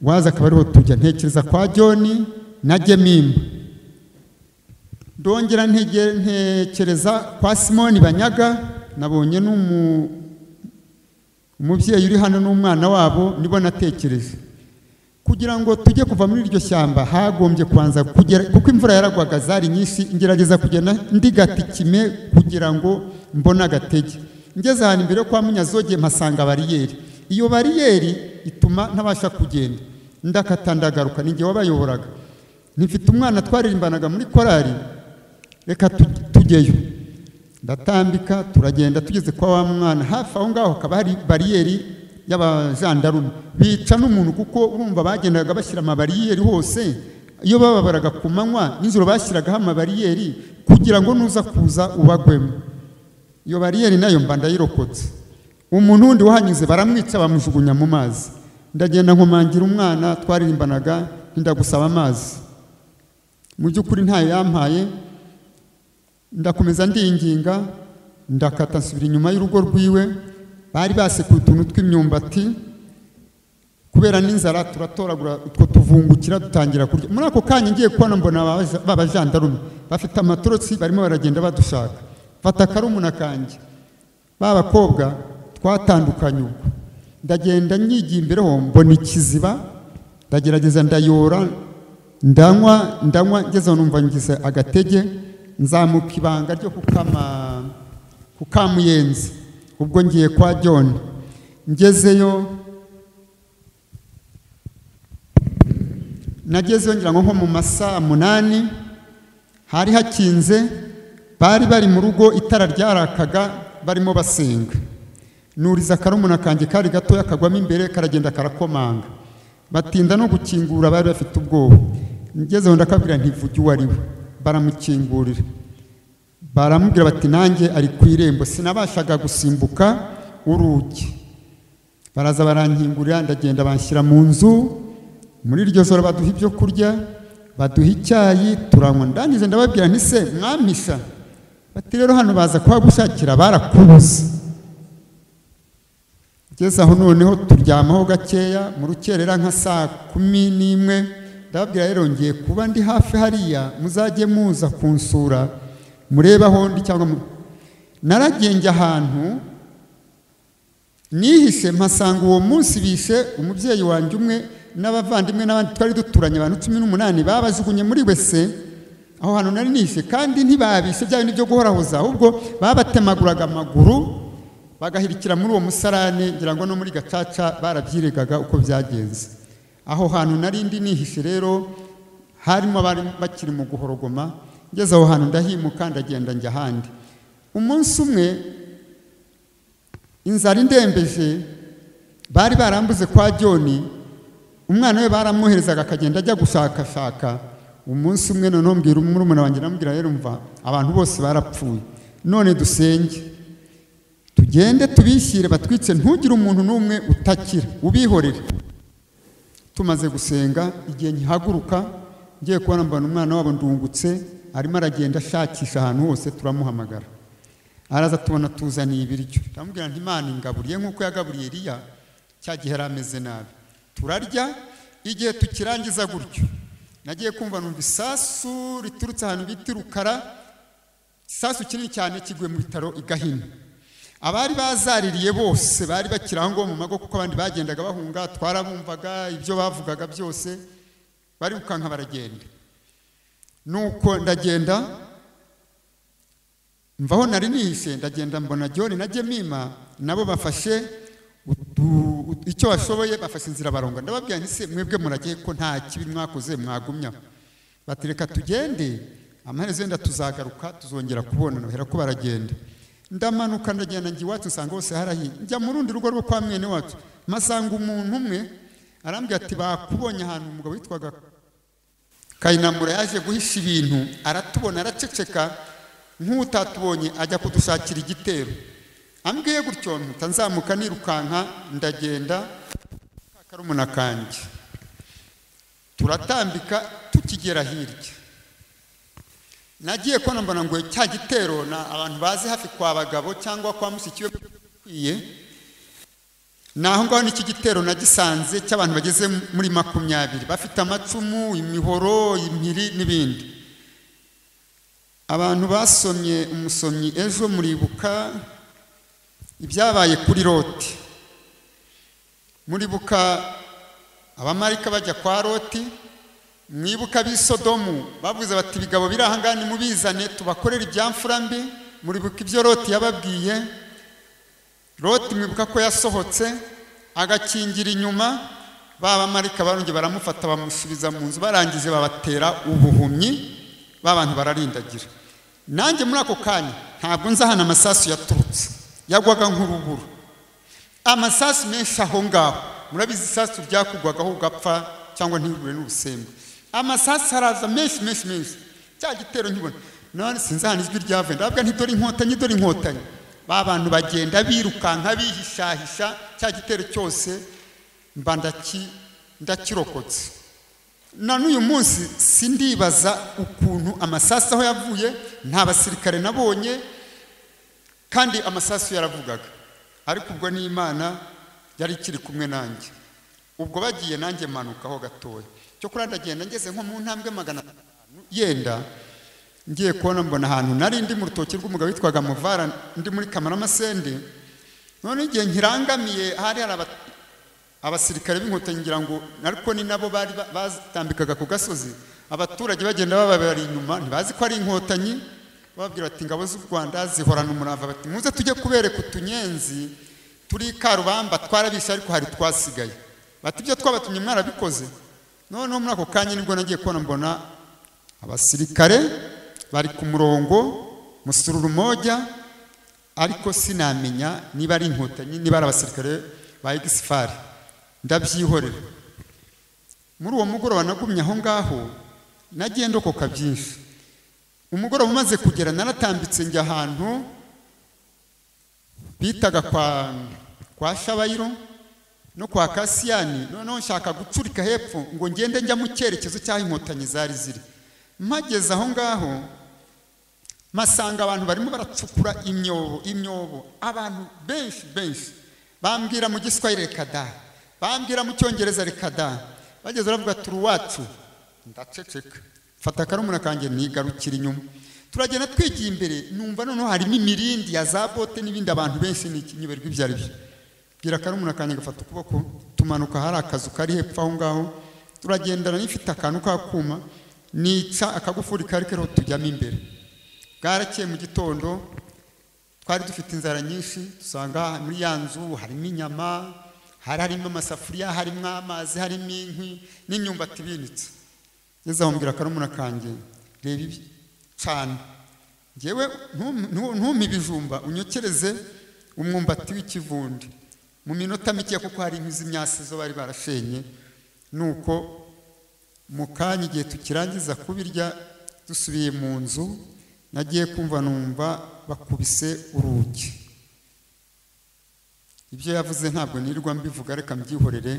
S1: waza akaba ariho tujya ntekereza kwa joni na gemimba ndongera ntege- ntekereza kwa simoni banyaga nabonye n'umu umubyeyi uri hano n'umwana wabo nibo natekereje kugira ngo tujye kuva muri iryo shyamba hagombye kubanza kugera kuko imvura yaragwaga zari nyinshi ngerageza kugenda ndigata ikime kugira ngo mbone agatege ngeze ahantu imbere yo kwa munyazoge mpasanga bariyeri iyo bariyeri ituma ntabasha kugenda ndakata ndagaruka ni jye wabayoboraga nifite umwana twaririmbanaga muri korari reka tu- tujyeyo ndatambika turagenda tugeze kwa wa mwana hafi aho ngaho hakaba hari bariyeri y'abajandarume bica n'umuntu kuko urumva bagendaga bashyira amabariyeri hose iyo bababaraga ku manywa nijoro bashyiragaho amabariyeri kugira ngo nuza kuza ubagwemo iyo bariyeri nayo mba ndayirokotse umuntu wundi wahanyuze baramwica bamujugunya mu mazi ndagenda nkomangira umwana twaririmbanaga ntinda gusaba amazi mu by'ukuri ntayo yampaye ndakomeza ndinginga ndakata nsubira inyuma y'urugo rwiwe bari basekuye utuntu tw'imyumbati kubera n'inzara turatoragura utwo tuvungukira dutangira kurya muri ako kanya ngiye kubona mbona abaja- b'abajandarume bafite amatorotsi barimo baragenda badushaka mfata akarumuna kanjye ba bakobwa twatandukanye ubwo ndagenda nyigiye imbere ho mbona ikiziba ndagerageza ndayora ndanywa ndanywa ngeze aho numva ngize agatege nzamuka ibanga ryo kukama kukamuyenzi ubwo ngiye kwa john ngezeyo nagezeyo ngira ngo nko mu masaha munani hari hakinze bari bari mu rugo itara ryarakaga barimo basenga nuriza akarumuna kanjye kari gatoya kagwamo imbere karagenda karakomanga batinda no gukingura bari bafite ubwoba ngezeho ndakabwira ntivuge uwo ari we baramukingurira baramubwira bati nanjye ari ku irembo sinabashaga gusimbuka urugi baraza barankingurira ndagenda banshyira mu nzu muri iryo joro baduha ibyo kurya baduha icyayi turanywa ndangije ndababwira nti se mwamisha bati rero hano baza kuhagushakira barakubuze ngeze aho noneho turyamaho gakeya mu rukerera nka saa kumi n'imwe ndababwira rero ngiye kuba ndi hafi hariya muzajye muza kunsura murebe aho ndi cyangwa mu- naragenge ahantu nihishe mpasanga uwo munsi bishe umubyeyi wanjye umwe n'abavandimwe n'abandi twari duturanye abantu cumi n'umunani babajugunye muri wese aho hantu nari nihishe kandi ntibabishe bya bindi byo guhorahoza ahubwo babatemaguraga amaguru bagahirikira muri uwo musarane ngira ngo no muri gacaca barabyiregaga uko byagenze aho hantu nari ndi nihishe rero harimo abari bakiri mu guhorogoma ngeze aho hantu ndahimuka ndagenda njya ahandi umunsi umwe inzara indembeje bari barambuze kwa joni umwana we baramwoherezaga akagenda ajya gushakashaka umunsi umwe noneho mbwira umurumuna wanjye namubwira rero mva abantu bose barapfuye none dusenge tugende tubishyire batwice ntugire umuntu n'umwe utakira ubihorere tumaze gusenga igihe nkihaguruka ngiye kubona mbona umwana wabo ndungutse arimo aragenda ashakisha ahantu hose turamuhamagara araza tubona tuzaniye ibiryo ndamubwira nti imana ingaburiye nk'uko yagaburiye Eliya cya gihe yari ameze nabi turarya igihe tukirangiza gutyo nagiye kumva numva isasu riturutse ahantu bita rukara isasu kinini cyane kiguye mu bitaro i gahini abari bazaririye bose bari bakiri aho ngaho mu mago kuko abandi bagendaga bahunga twarabumvaga ibyo bavugaga byose barirukanka baragenda nuko ndagenda mvaho nari nihishe ndagenda mbona John na Jemima nabo bafashe utu- ut- icyo bashoboye bafashe inzira baronga ndababwira nti se mwebwe muragiye ko nta kibi mwakoze mwagumya bati reka tugende amaherezo yenda tuzagaruka tuzongera kubonana bahera ko baragenda ndamanuka ndagenda njya iwacu nsanga hose harahiye njya mu rundi rugo rwo kwa mwene wacu masanga umuntu umwe arambwira ati bakubonye ahantu umugabo witwaga kayinamura yaje guhisha ibintu aratubona araceceka nk'utatubonye ajya kudushakira igitero ambwiye gutyo mpita nzamuka nirukanka ndagenda karumuna kanjye turatambika tukigera hirya nagiye kona mbona ngo cya gitero na abantu bazi hafi kwa bagabo cyangwa kwa mushiki we ukwiye naho ngaho n'iki gitero nagisanze cy'abantu bageze muri makumyabiri bafite amacumu imihoro impiri n'ibindi abantu basomye umusomyi ejo muribuka ibyabaye kuri loti muribuka abamarika bajya kwa loti mwibuka ab'i sodomu bavuze bati ibigabo biri aha ngaha nimubizane tubakorere ibyamfura mbi muribuka ibyo loti yababwiye loti mwibuka ko yasohotse agakingira inyuma ba bamarika barongera baramufata bamusubiza mu nzu barangije babatera ubuhumyi ba bantu bararindagira nanjye muri ako kanya ntabwo nzahana amasasu yaturutse yagwaga nk'urubura amasasu menshi aho ngaho murabizi isasu ryakugwagaho ugapfa cyangwa ntihure n'ubusembe amasasu araza menshi menshi menshi cya gitero nkibona none sinzi ahantu ijwi ryavuye ndavuga nti dore inkotanyi dore inkotanyi ba bantu bagenda birukanka bihishahisha cya gitero cyose mba ndaki- ndakirokotse na n'uyu munsi sindibaza ukuntu amasasu aho yavuye nta basirikare nabonye kandi amasasu yaravugaga ariko ubwo ni imana yari ikiri kumwe nanjye ubwo bagiye nanjye manukaho gatoya cyo kuri ndagenda ngeze nko mu ntambwe magana atanu yenda ngiye kubona mbona ahantu nari ndi mu rutoki rw'umugabo witwaga muvara ndi muri kamaramasende none igihe nkirangamiye hari hari aba- abasirikare b'inkotanyi ngira ngo ariko ni nabo bari ba- batambikaga ku gasozi abaturage bagenda bababara inyuma ntibazi ko ari inkotanyi bababwira bati ingabo z'u rwanda zihorana umurava bati muze tujye kubereka utunyenzi turi i karubamba twarabishe ariko hari twasigaye bati ibyo twabatumye mwarabikoze noneho muri ako kanya nibwo nagiye kubona mbona abasirikare bari ku murongo musururu moja ariko sinamenya niba ari inkotanyi niba ari abasirikare ba egisifari ndabyihorera muri uwo mugoroba nagumye aho ngaho nagiye ndokoka byinshi umugoroba umaze kugera naratambitse njya ahantu bitaga kwa kwa shabayiro no kwa kasiyani noneho nshaka gucurika hepfo ngo ngende njya mu cyerekezo cy'aho inkotanyi zari ziri mpageze aho ngaho mpasanga abantu barimo baracukura imyobo imyobo abantu benshi benshi bambwira mu giswahili reka da bambwira mu cyongereza reka da bageze baravuga turi uwacu ndaceceka mfata akarumuna kanjye nigarukira inyuma turagenda twigiye imbere numva noneho harimo imirindi ya za bote n'ibindi abantu benshi n'iki nyoberwa ibyo ari byo bwira akarumuna kanjye gafata ukuboko tumanuka hari akazu kari hepfo aho ngaho turagendana n'ifite akantu k'akuma nica akagufuri kari kariho tujyamo imbere bwarakeye mu gitondo twari dufite inzara nyinshi dusanga muri ya nzu harimo inyama hari harimo amasafuriya harimo amazi harimo inkwi n'imyumbati ibinitse ngeze aho mbwira akarumuna kanjye reba ibi cana ngewe ntum- ntu- ntumpe ibijumba unyokereze umwumbati w'ikivundi mu minota mike kuko hari inkwi z'imyasi zo bari barashenye nuko mu kanya igihe tukirangiza kubirya dusubiye mu nzu nagiye kumva numva bakubise urugi ibyo yavuze ntabwo nirirwa mbivuga reka mbyihorere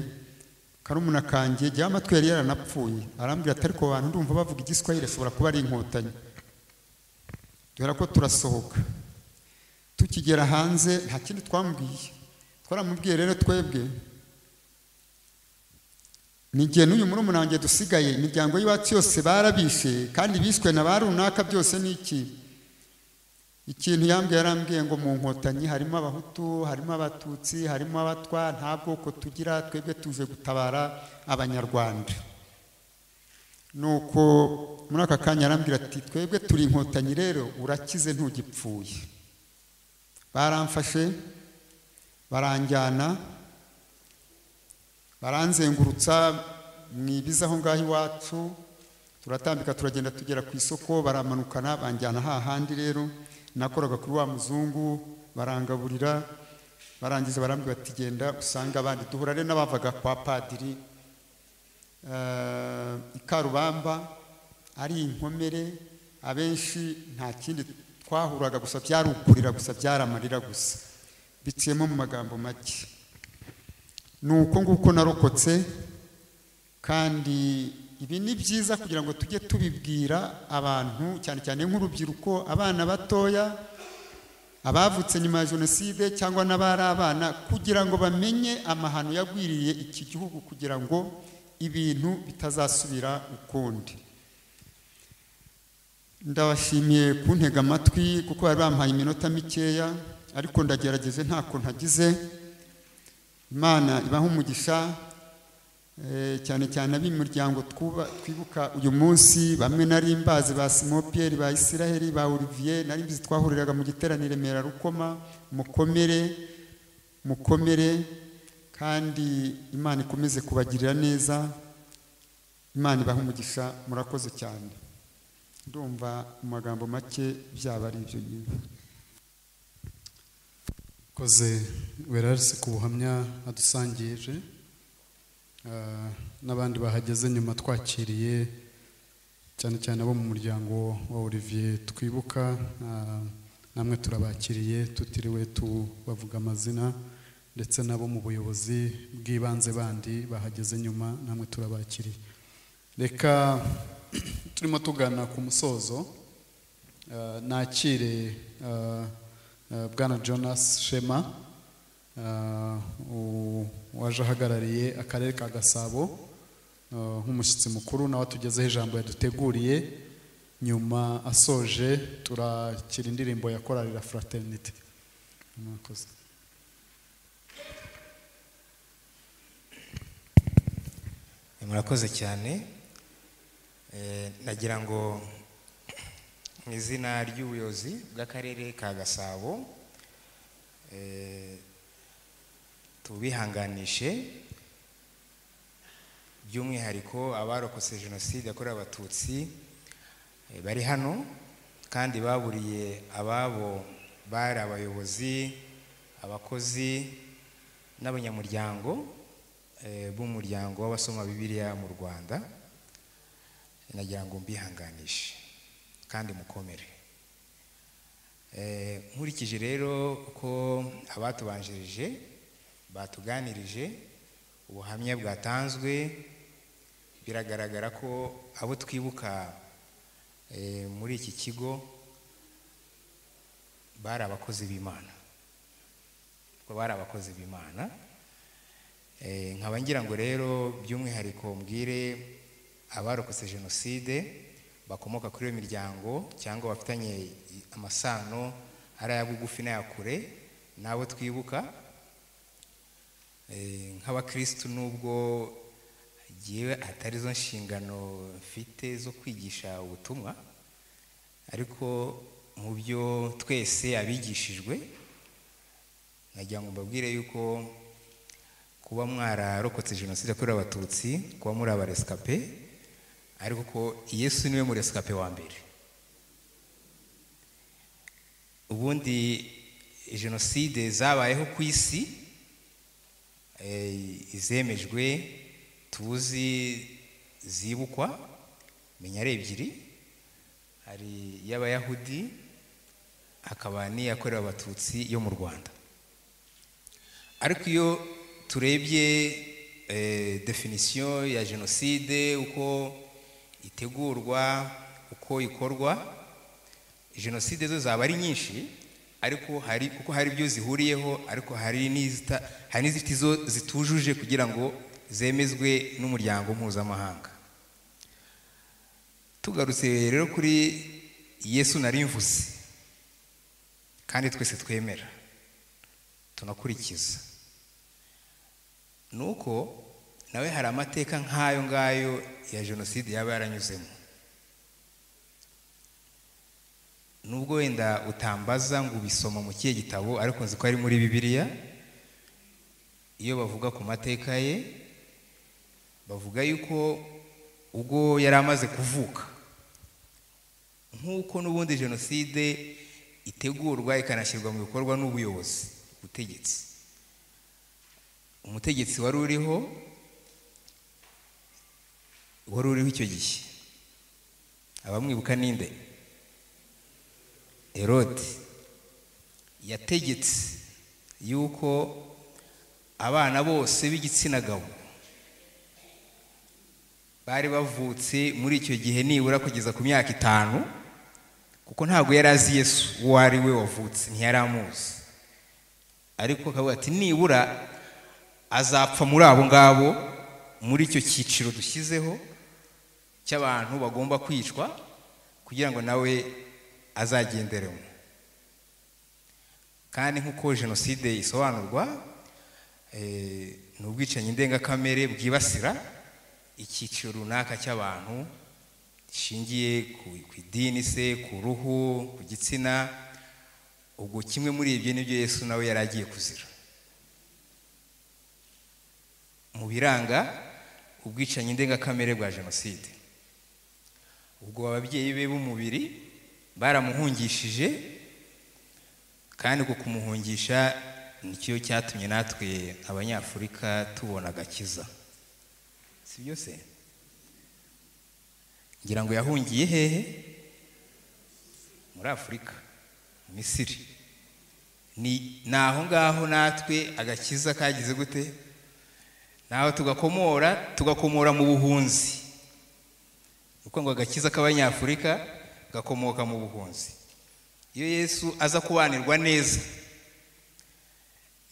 S1: karumuna kanjye jya amatwi yari yaranapfuye arambwira atari ku bantu ndumva bavuga igiswahili ashobora kuba ari inkotanyi dore ko turasohoka tukigera hanze nta kindi twamubwiye twaramubwiye rero twebwe ni igihe n'uyu murumuna wanjye dusigaye imiryango y'iwacu yose barabishe kandi bishwe na ba runaka byose ni iki ikintu yambwiye yarambwiye ngo mu nkotanyi harimo abahutu harimo abatutsi harimo abatwa nta bwoko tugira twebwe tuje gutabara abanyarwanda nuko muri aka kanya arambwira ati twebwe turi inkotanyi rero urakize ntugipfuye baramfashe baranjyana baranzengurutsa mu ibiza aho ngaho iwacu turatambika turagenda tugera ku isoko baramanukana banjyana hahandi rero nakoraga kuri wa muzungu barangaburira barangije barambwira bati genda usanga abandi duhura rero n'abavaga kwa padiri eh, i karubamba ari inkomere abenshi nta kindi twahuraga gusa byari ukurira gusa byari amarira gusa biciyemo mu magambo make ni uko nguko narokotse kandi ibi ni byiza kugira ngo tujye tubibwira abantu cyane cyane nk'urubyiruko abana batoya abavutse nyuma ya jenoside cyangwa n'abari abana kugira ngo bamenye amahano yagwiriye iki gihugu kugira ngo ibintu bitazasubira ukundi ndabashimiye kuntega amatwi kuko bari bampaye iminota mikeya ariko ndagerageze ntako ntagize imana ibaho umugisha eh, cyane cyane ab'imiryango twuba- twibuka uyu munsi bamwe nari mbazi ba simopiyeri ba isiraheli ba olivier nari mbizi twahuriraga mu giterane i remera rukoma mukomere mukomere kandi imana ikomeze kubagirira neza imana ibaho umugisha murakoze cyane ndumva mu magambo make byaba ari ibyo nyine
S3: koze werarisi ku buhamya adusangije Ah, n'abandi bahageze nyuma twakiriye cyane cyane abo mu muryango wa olivier twibuka ah, namwe turabakiriye tutiriwe tubavuga amazina ndetse n'abo mu buyobozi bw'ibanze bandi bahageze nyuma namwe turabakiriye reka turimo tugana ku musozo ah, nakire ah, ah, bwana jonas shema Ah, u- waje ahagarariye akarere ka gasabo ah, nk'umushyitsi mukuru nawe atugezeho ijambo yaduteguriye nyuma asoje turakira indirimbo ya korarira fraternity mwakoze
S10: murakoze cyane Eh, nagira ngo mu izina ry'ubuyobozi bw'akarere ka gasabo eh, tubihanganishe by'umwihariko abarokotse jenoside yakorewe abatutsi eh, bari hano kandi baburiye ababo bari abayobozi abakozi n'abanyamuryango eh, b'umuryango w'abasoma bibiliya mu rwanda nagira ngo mbihanganishe kandi mukomere Eh, nkurikije rero ko abatubanjirije batuganirije ubuhamya bwatanzwe biragaragara ko abo twibuka eh, muri iki kigo bari abakozi b'imana ko bari abakozi b'imana Eh, nkaba ngira ngo rero by'umwihariko mbwire abarokotse jenoside bakomoka kuri iyo miryango cyangwa bafitanye i- amasano ari aya bugufi n'aya kure n'abo twibuka Eh, nk'abakirisitu nubwo jyewe atari zo nshingano mfite zo kwigisha ubutumwa ariko mu byo twese abigishijwe nagira ngo mbabwire yuko kuba mwararokotse jenoside yakorewe abatutsi kuba muri abaresikape ariko ko yesu niwe muresikape wa mbere ubundi jenoside zabayeho ku isi eh, izemejwe tuzi zibukwa menya ari ebyiri hari iy'abayahudi hakaba n'iyakorewe abatutsi yo mu rwanda ariko iyo turebye eh, definisiyo ya jenoside uko itegurwa uko ikorwa jenoside zo zaba ari nyinshi ariko hari kuko hari ibyo zihuriyeho ariko hari n'izita- hari n'izifite izo zitujuje kugira ngo zemezwe n'umuryango mpuzamahanga tugarutse rero kuri yesu narimvuze kandi twese twemera tunakurikiza nuko nawe hari amateka nk'ayo ngayo ya jenoside yaba yaranyuzemo nubwo wenda utambaza ngo ubisoma mu kihe gitabo ariko nzi ko ari muri bibiliya iyo bavuga ku mateka ye bavuga yuko ubwo yari amaze kuvuka nk'uko n'ubundi jenoside itegurwa ikanashyirwa mu bikorwa n'ubuyobozi ubutegetsi umutegetsi wari uriho wari uriho icyo gihe abamwibuka ninde herode yategetse yuko abana bose b'igitsina gabo bari bavutse muri icyo gihe nibura kugeza ku myaka itanu kuko ntabwo yari azi yesu uwo ari we wavutse ntiyari amuzi ariko akavuga ati nibura azapfa muri abo ngabo muri icyo cyiciro dushyizeho cy'abantu bagomba kwicwa kugira ngo nawe azagenderemo kandi nk'uko jenoside isobanurwa eh, ni ubwicanyi ndengakamere bwibasira icyiciro runaka cy'abantu gishingiye ku- ku idini se ku ruhu ku gitsina ubwo kimwe muri ibyo nibyo yesu nawe yari agiye kuzira mu biranga ubwicanyi ndengakamere bwa jenoside ubwo ababyeyi be b'umubiri baramuhungishije kandi uko kumuhungisha nicyo cyatumye natwe abanyafurika tubona agakiza si byo se ngira ngo yahungiye hehe muri afurika mu misiri ni ni aho ngaho natwe agakiza kagize gute naho tugakomora tugakomora mu buhunzi uko ngo agakiza k'abanyafurika gakomoka mu buhunzi iyo yesu aza kubanirwa neza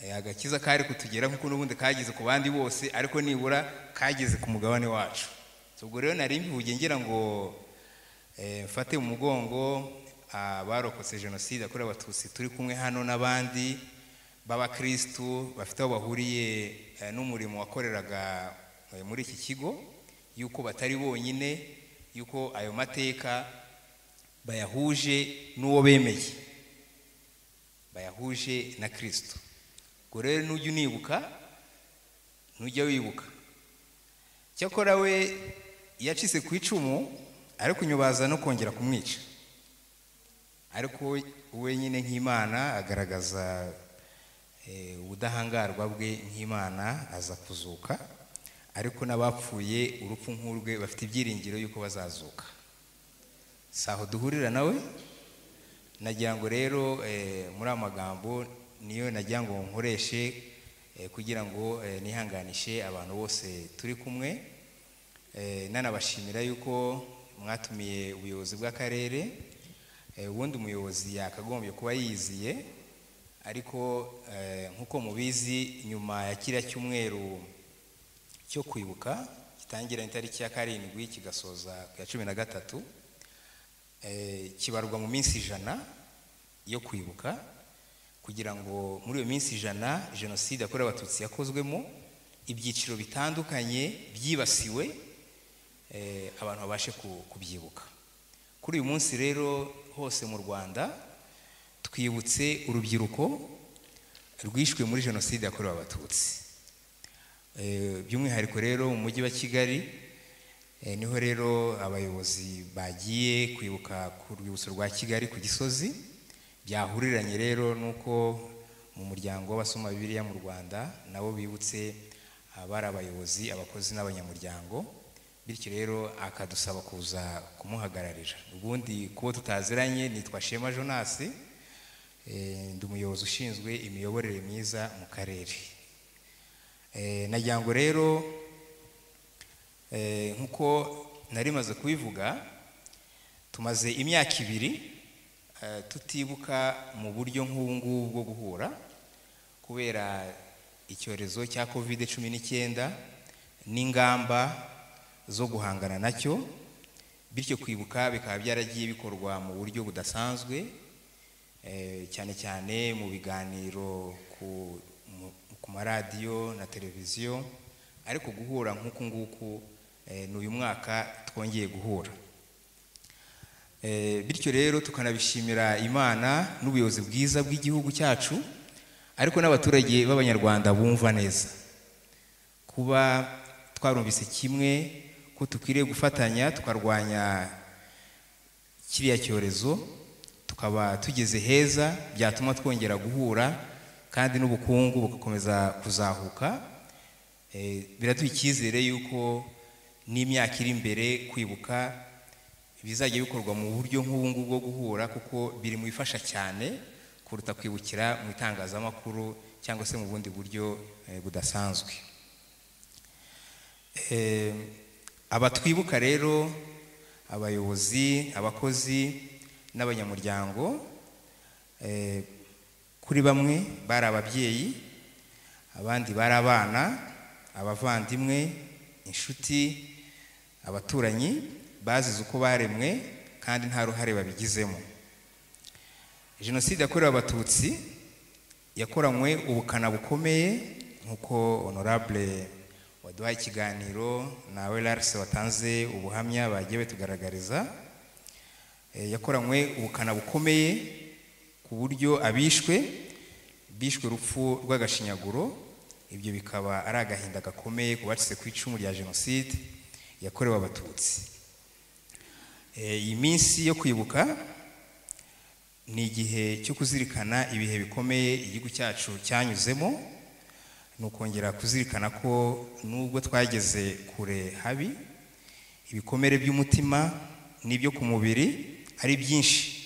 S10: eh, agakiza kari kutugera nk'uko n'ubundi kageze ku bandi bose ariko nibura kageze ku mugabane wacu So, ubwo rero nari mbivuge ngira ngo eh, mfate mu mugongo abarokotse jenoside yakorewe abatutsi turi kumwe hano n'abandi b'abakristu bafite aho bahuriye eh, n'umurimo wakoreraga eh, muri iki kigo yuko batari bonyine yuko ayo mateka bayahuje n'uwo bemeye bayahuje na kirisito ubwo rero nujya unibuka nujya wibuka cyakora we yacitse ku icumu ariko unyubaza no kongera kumwica ariko we- wenyine nk'imana agaragaza eh, ubudahangarwa bwe nk'imana aza kuzuka ariko n'abapfuye urupfu nk'urwe bafite ibyiringiro yuko bazazuka si aho duhurira nawe nagira ngo rero eh, muri aya magambo niyo nagira ngo nkoreshe eh, kugira ngo eh, nihanganishe abantu bose turi kumwe Eh, nanabashimira yuko mwatumiye ubuyobozi bw'akarere Eh, ubundi umuyobozi yakagombye kuba yiziye ariko eh, nk'uko mubizi nyuma ya kiriya cyumweru cyo kwibuka gitangira itariki ya karindwi kigasoza ku ya cumi na gatatu eh, kibarwa mu minsi ijana yo kwibuka kugira ngo muri iyo minsi ijana jenoside yakorewe abatutsi yakozwemo ibyiciro bitandukanye byibasiwe eh, abantu babashe ku- kubyibuka kuri uyu munsi rero hose mu rwanda twibutse urubyiruko rwishwe muri jenoside yakorewe abatutsi Eh, by'umwihariko rero mu mujyi wa kigali Eh, niho rero abayobozi bagiye kwibuka ku rwibutso rwa kigali ku gisozi byahuriranye rero nuko mu muryango w'abasoma bibiliya mu rwanda nabo bibutse abari abayobozi abakozi n'abanyamuryango bityo rero akadusaba kuza kumuhagararira ubundi kubo tutaziranye nitwa shema jonas eh, ndi umuyobozi ushinzwe imiyoborere myiza mu karere Eh, nagira ngo rero Eh, nk'uko nari maze kubivuga tumaze imyaka ibiri eh, tutibuka mu buryo nk'ubu ngubu bwo guhura kubera icyorezo cya covid cumi n'icyenda n'ingamba zo guhangana nacyo bityo kwibuka bikaba byaragiye bikorwa mu buryo budasanzwe eh, cyane cyane mu biganiro ku- mu- ku maradiyo na televiziyo ariko guhura nk'uku nguku eh, ni uyu mwaka twongeye guhura Eh, bityo rero tukanabishimira imana n'ubuyobozi bwiza bw'igihugu cyacu ariko n'abaturage b'abanyarwanda bumva neza kuba twarumvise kimwe ko dukwiriye gufatanya tukarwanya kiriya cyorezo tukaba tugeze heza byatuma twongera guhura kandi n'ubukungu bugakomeza kuzahuka Eh, biraduha icyizere yuko n'imyaka iri imbere kwibuka bizajya bikorwa mu buryo nk'ubu ngubu bwo guhura kuko biri mu bifasha cyane kuruta kwibukira mu itangazamakuru cyangwa se mu bundi buryo eh, budasanzwe Eh, aba twibuka rero abayobozi abakozi n'abanyamuryango eh, kuri bamwe bari ababyeyi abandi bari abana abavandimwe inshuti abaturanyi bazize uko baremwe kandi nta ruhare babigizemo jenoside yakorewe abatutsi yakoranywe ubukana bukomeye nk'uko honorable waduhaye ikiganiro nawe larse watanze ubuhamya bagiye batugaragariza Eh, yakoranywe ubukana bukomeye ku buryo abishwe bishwe urupfu rw'agashinyaguro ibyo bikaba ari agahinda gakomeye ku bacitse ku icumu rya jenoside yakorewe abatutsi Eh, iyi minsi yo kwibuka ni igihe cyo kuzirikana ibihe bikomeye igihugu cyacu cyanyuzemo ni ukongera kuzirikana ko nubwo twageze kure habi ibikomere by'umutima n'ibyo ku mubiri ari byinshi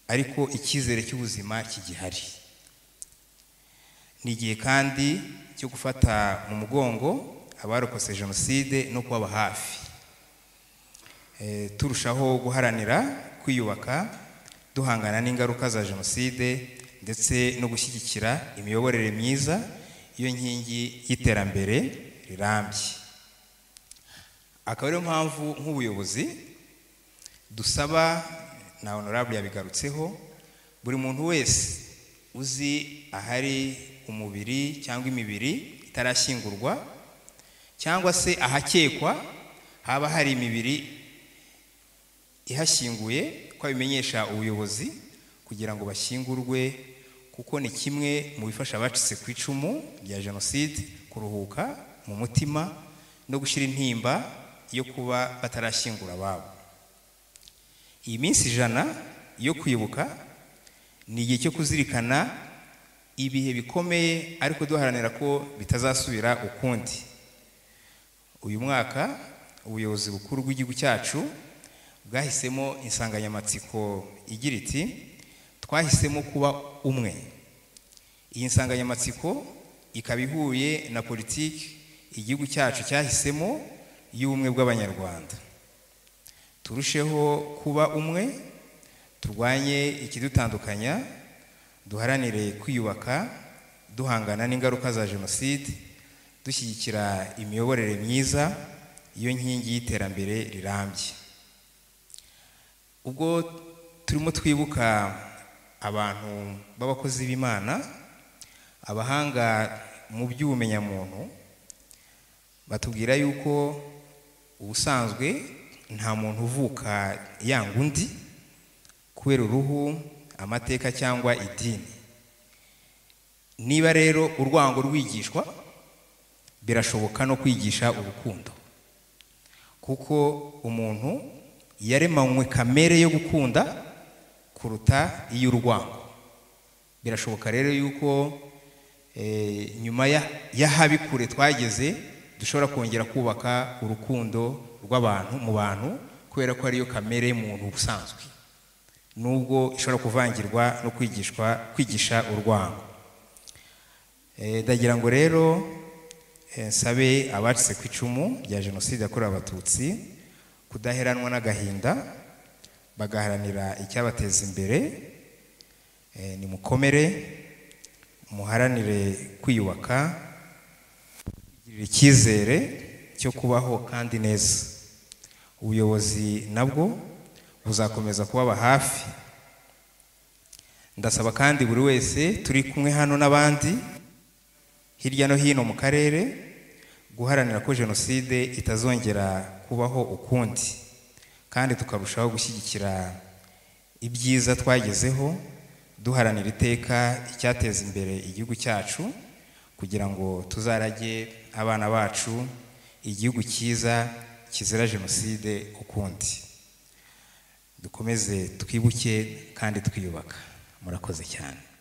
S10: ariko icyizere cy'ubuzima kigihari ni igihe kandi cyo gufata mu mugongo abarokotse jenoside no kubaba hafi Eh, turushaho guharanira kwiyubaka duhangana n'ingaruka za jenoside ndetse no gushyigikira imiyoborere myiza iyo nkingi y'iterambere rirambye akaba ariyo mpamvu nk'ubuyobozi dusaba na honorable yabigarutseho buri muntu wese uzi ahari umubiri cyangwa imibiri itarashyingurwa cyangwa se ahakekwa haba hari imibiri ihashyinguye ko abimenyesha ubuyobozi kugira ngo bashyingurwe kuko ni kimwe mu bifasha abacitse ku icumu rya jenoside kuruhuka mu mutima no gushyira intimba yo kuba batarashyingura ababo iyi minsi ijana yo kwibuka ni igihe cyo kuzirikana ibihe bikomeye ariko duharanira ko bitazasubira ukundi uyu mwaka ubuyobozi bukuru bw'igihugu cyacu bwahisemo insanganyamatsiko igira iti twahisemo kuba umwe iyi nsanganyamatsiko ikaba ihuye na politiki igihugu cyacu cyahisemo y'ubumwe bw'abanyarwanda turusheho kuba umwe turwanye ikidutandukanya duharanire kwiyubaka duhangana n'ingaruka za jenoside dushyigikira imiyoborere myiza iyo nkingi y'iterambere rirambye ubwo turimo twibuka abantu b'abakozi b'imana abahanga mu by'ubumenyamuntu batubwira yuko ubusanzwe nta muntu uvuka yanga undi kubera uruhu amateka cyangwa idini niba rero urwango rwigishwa birashoboka no kwigisha urukundo kuko umuntu yaremanywe kamere yo gukunda kuruta iy'urwango birashoboka rero yuko eh, nyuma ya- y'ahabi kure twageze dushobora kongera kubaka urukundo rw'abantu mu bantu kubera ko ariyo kamere y'umuntu ubusanzwe nubwo ishobora kuvangirwa no kwigishwa kwigisha urwango Eh, ndagira ngo rero eh, nsabe abacitse ku icumu rya jenoside yakorewe abatutsi kudaheranwa n'agahinda bagaharanira icyabateza imbere Eh, nimukomere muharanire kwiyubaka kwigirira icyizere cyo kubaho kandi neza ubuyobozi nabwo buzakomeza kubaba hafi ndasaba kandi buri wese turi kumwe hano n'abandi hirya no hino mu karere guharanira ko jenoside itazongera kubaho ukundi kandi tukarushaho gushyigikira ibyiza twagezeho duharanira iteka icyateza imbere igihugu cyacu kugira ngo tuzarage abana bacu igihugu cyiza kizira jenoside ukundi dukomeze twibuke kandi twiyubaka murakoze cyane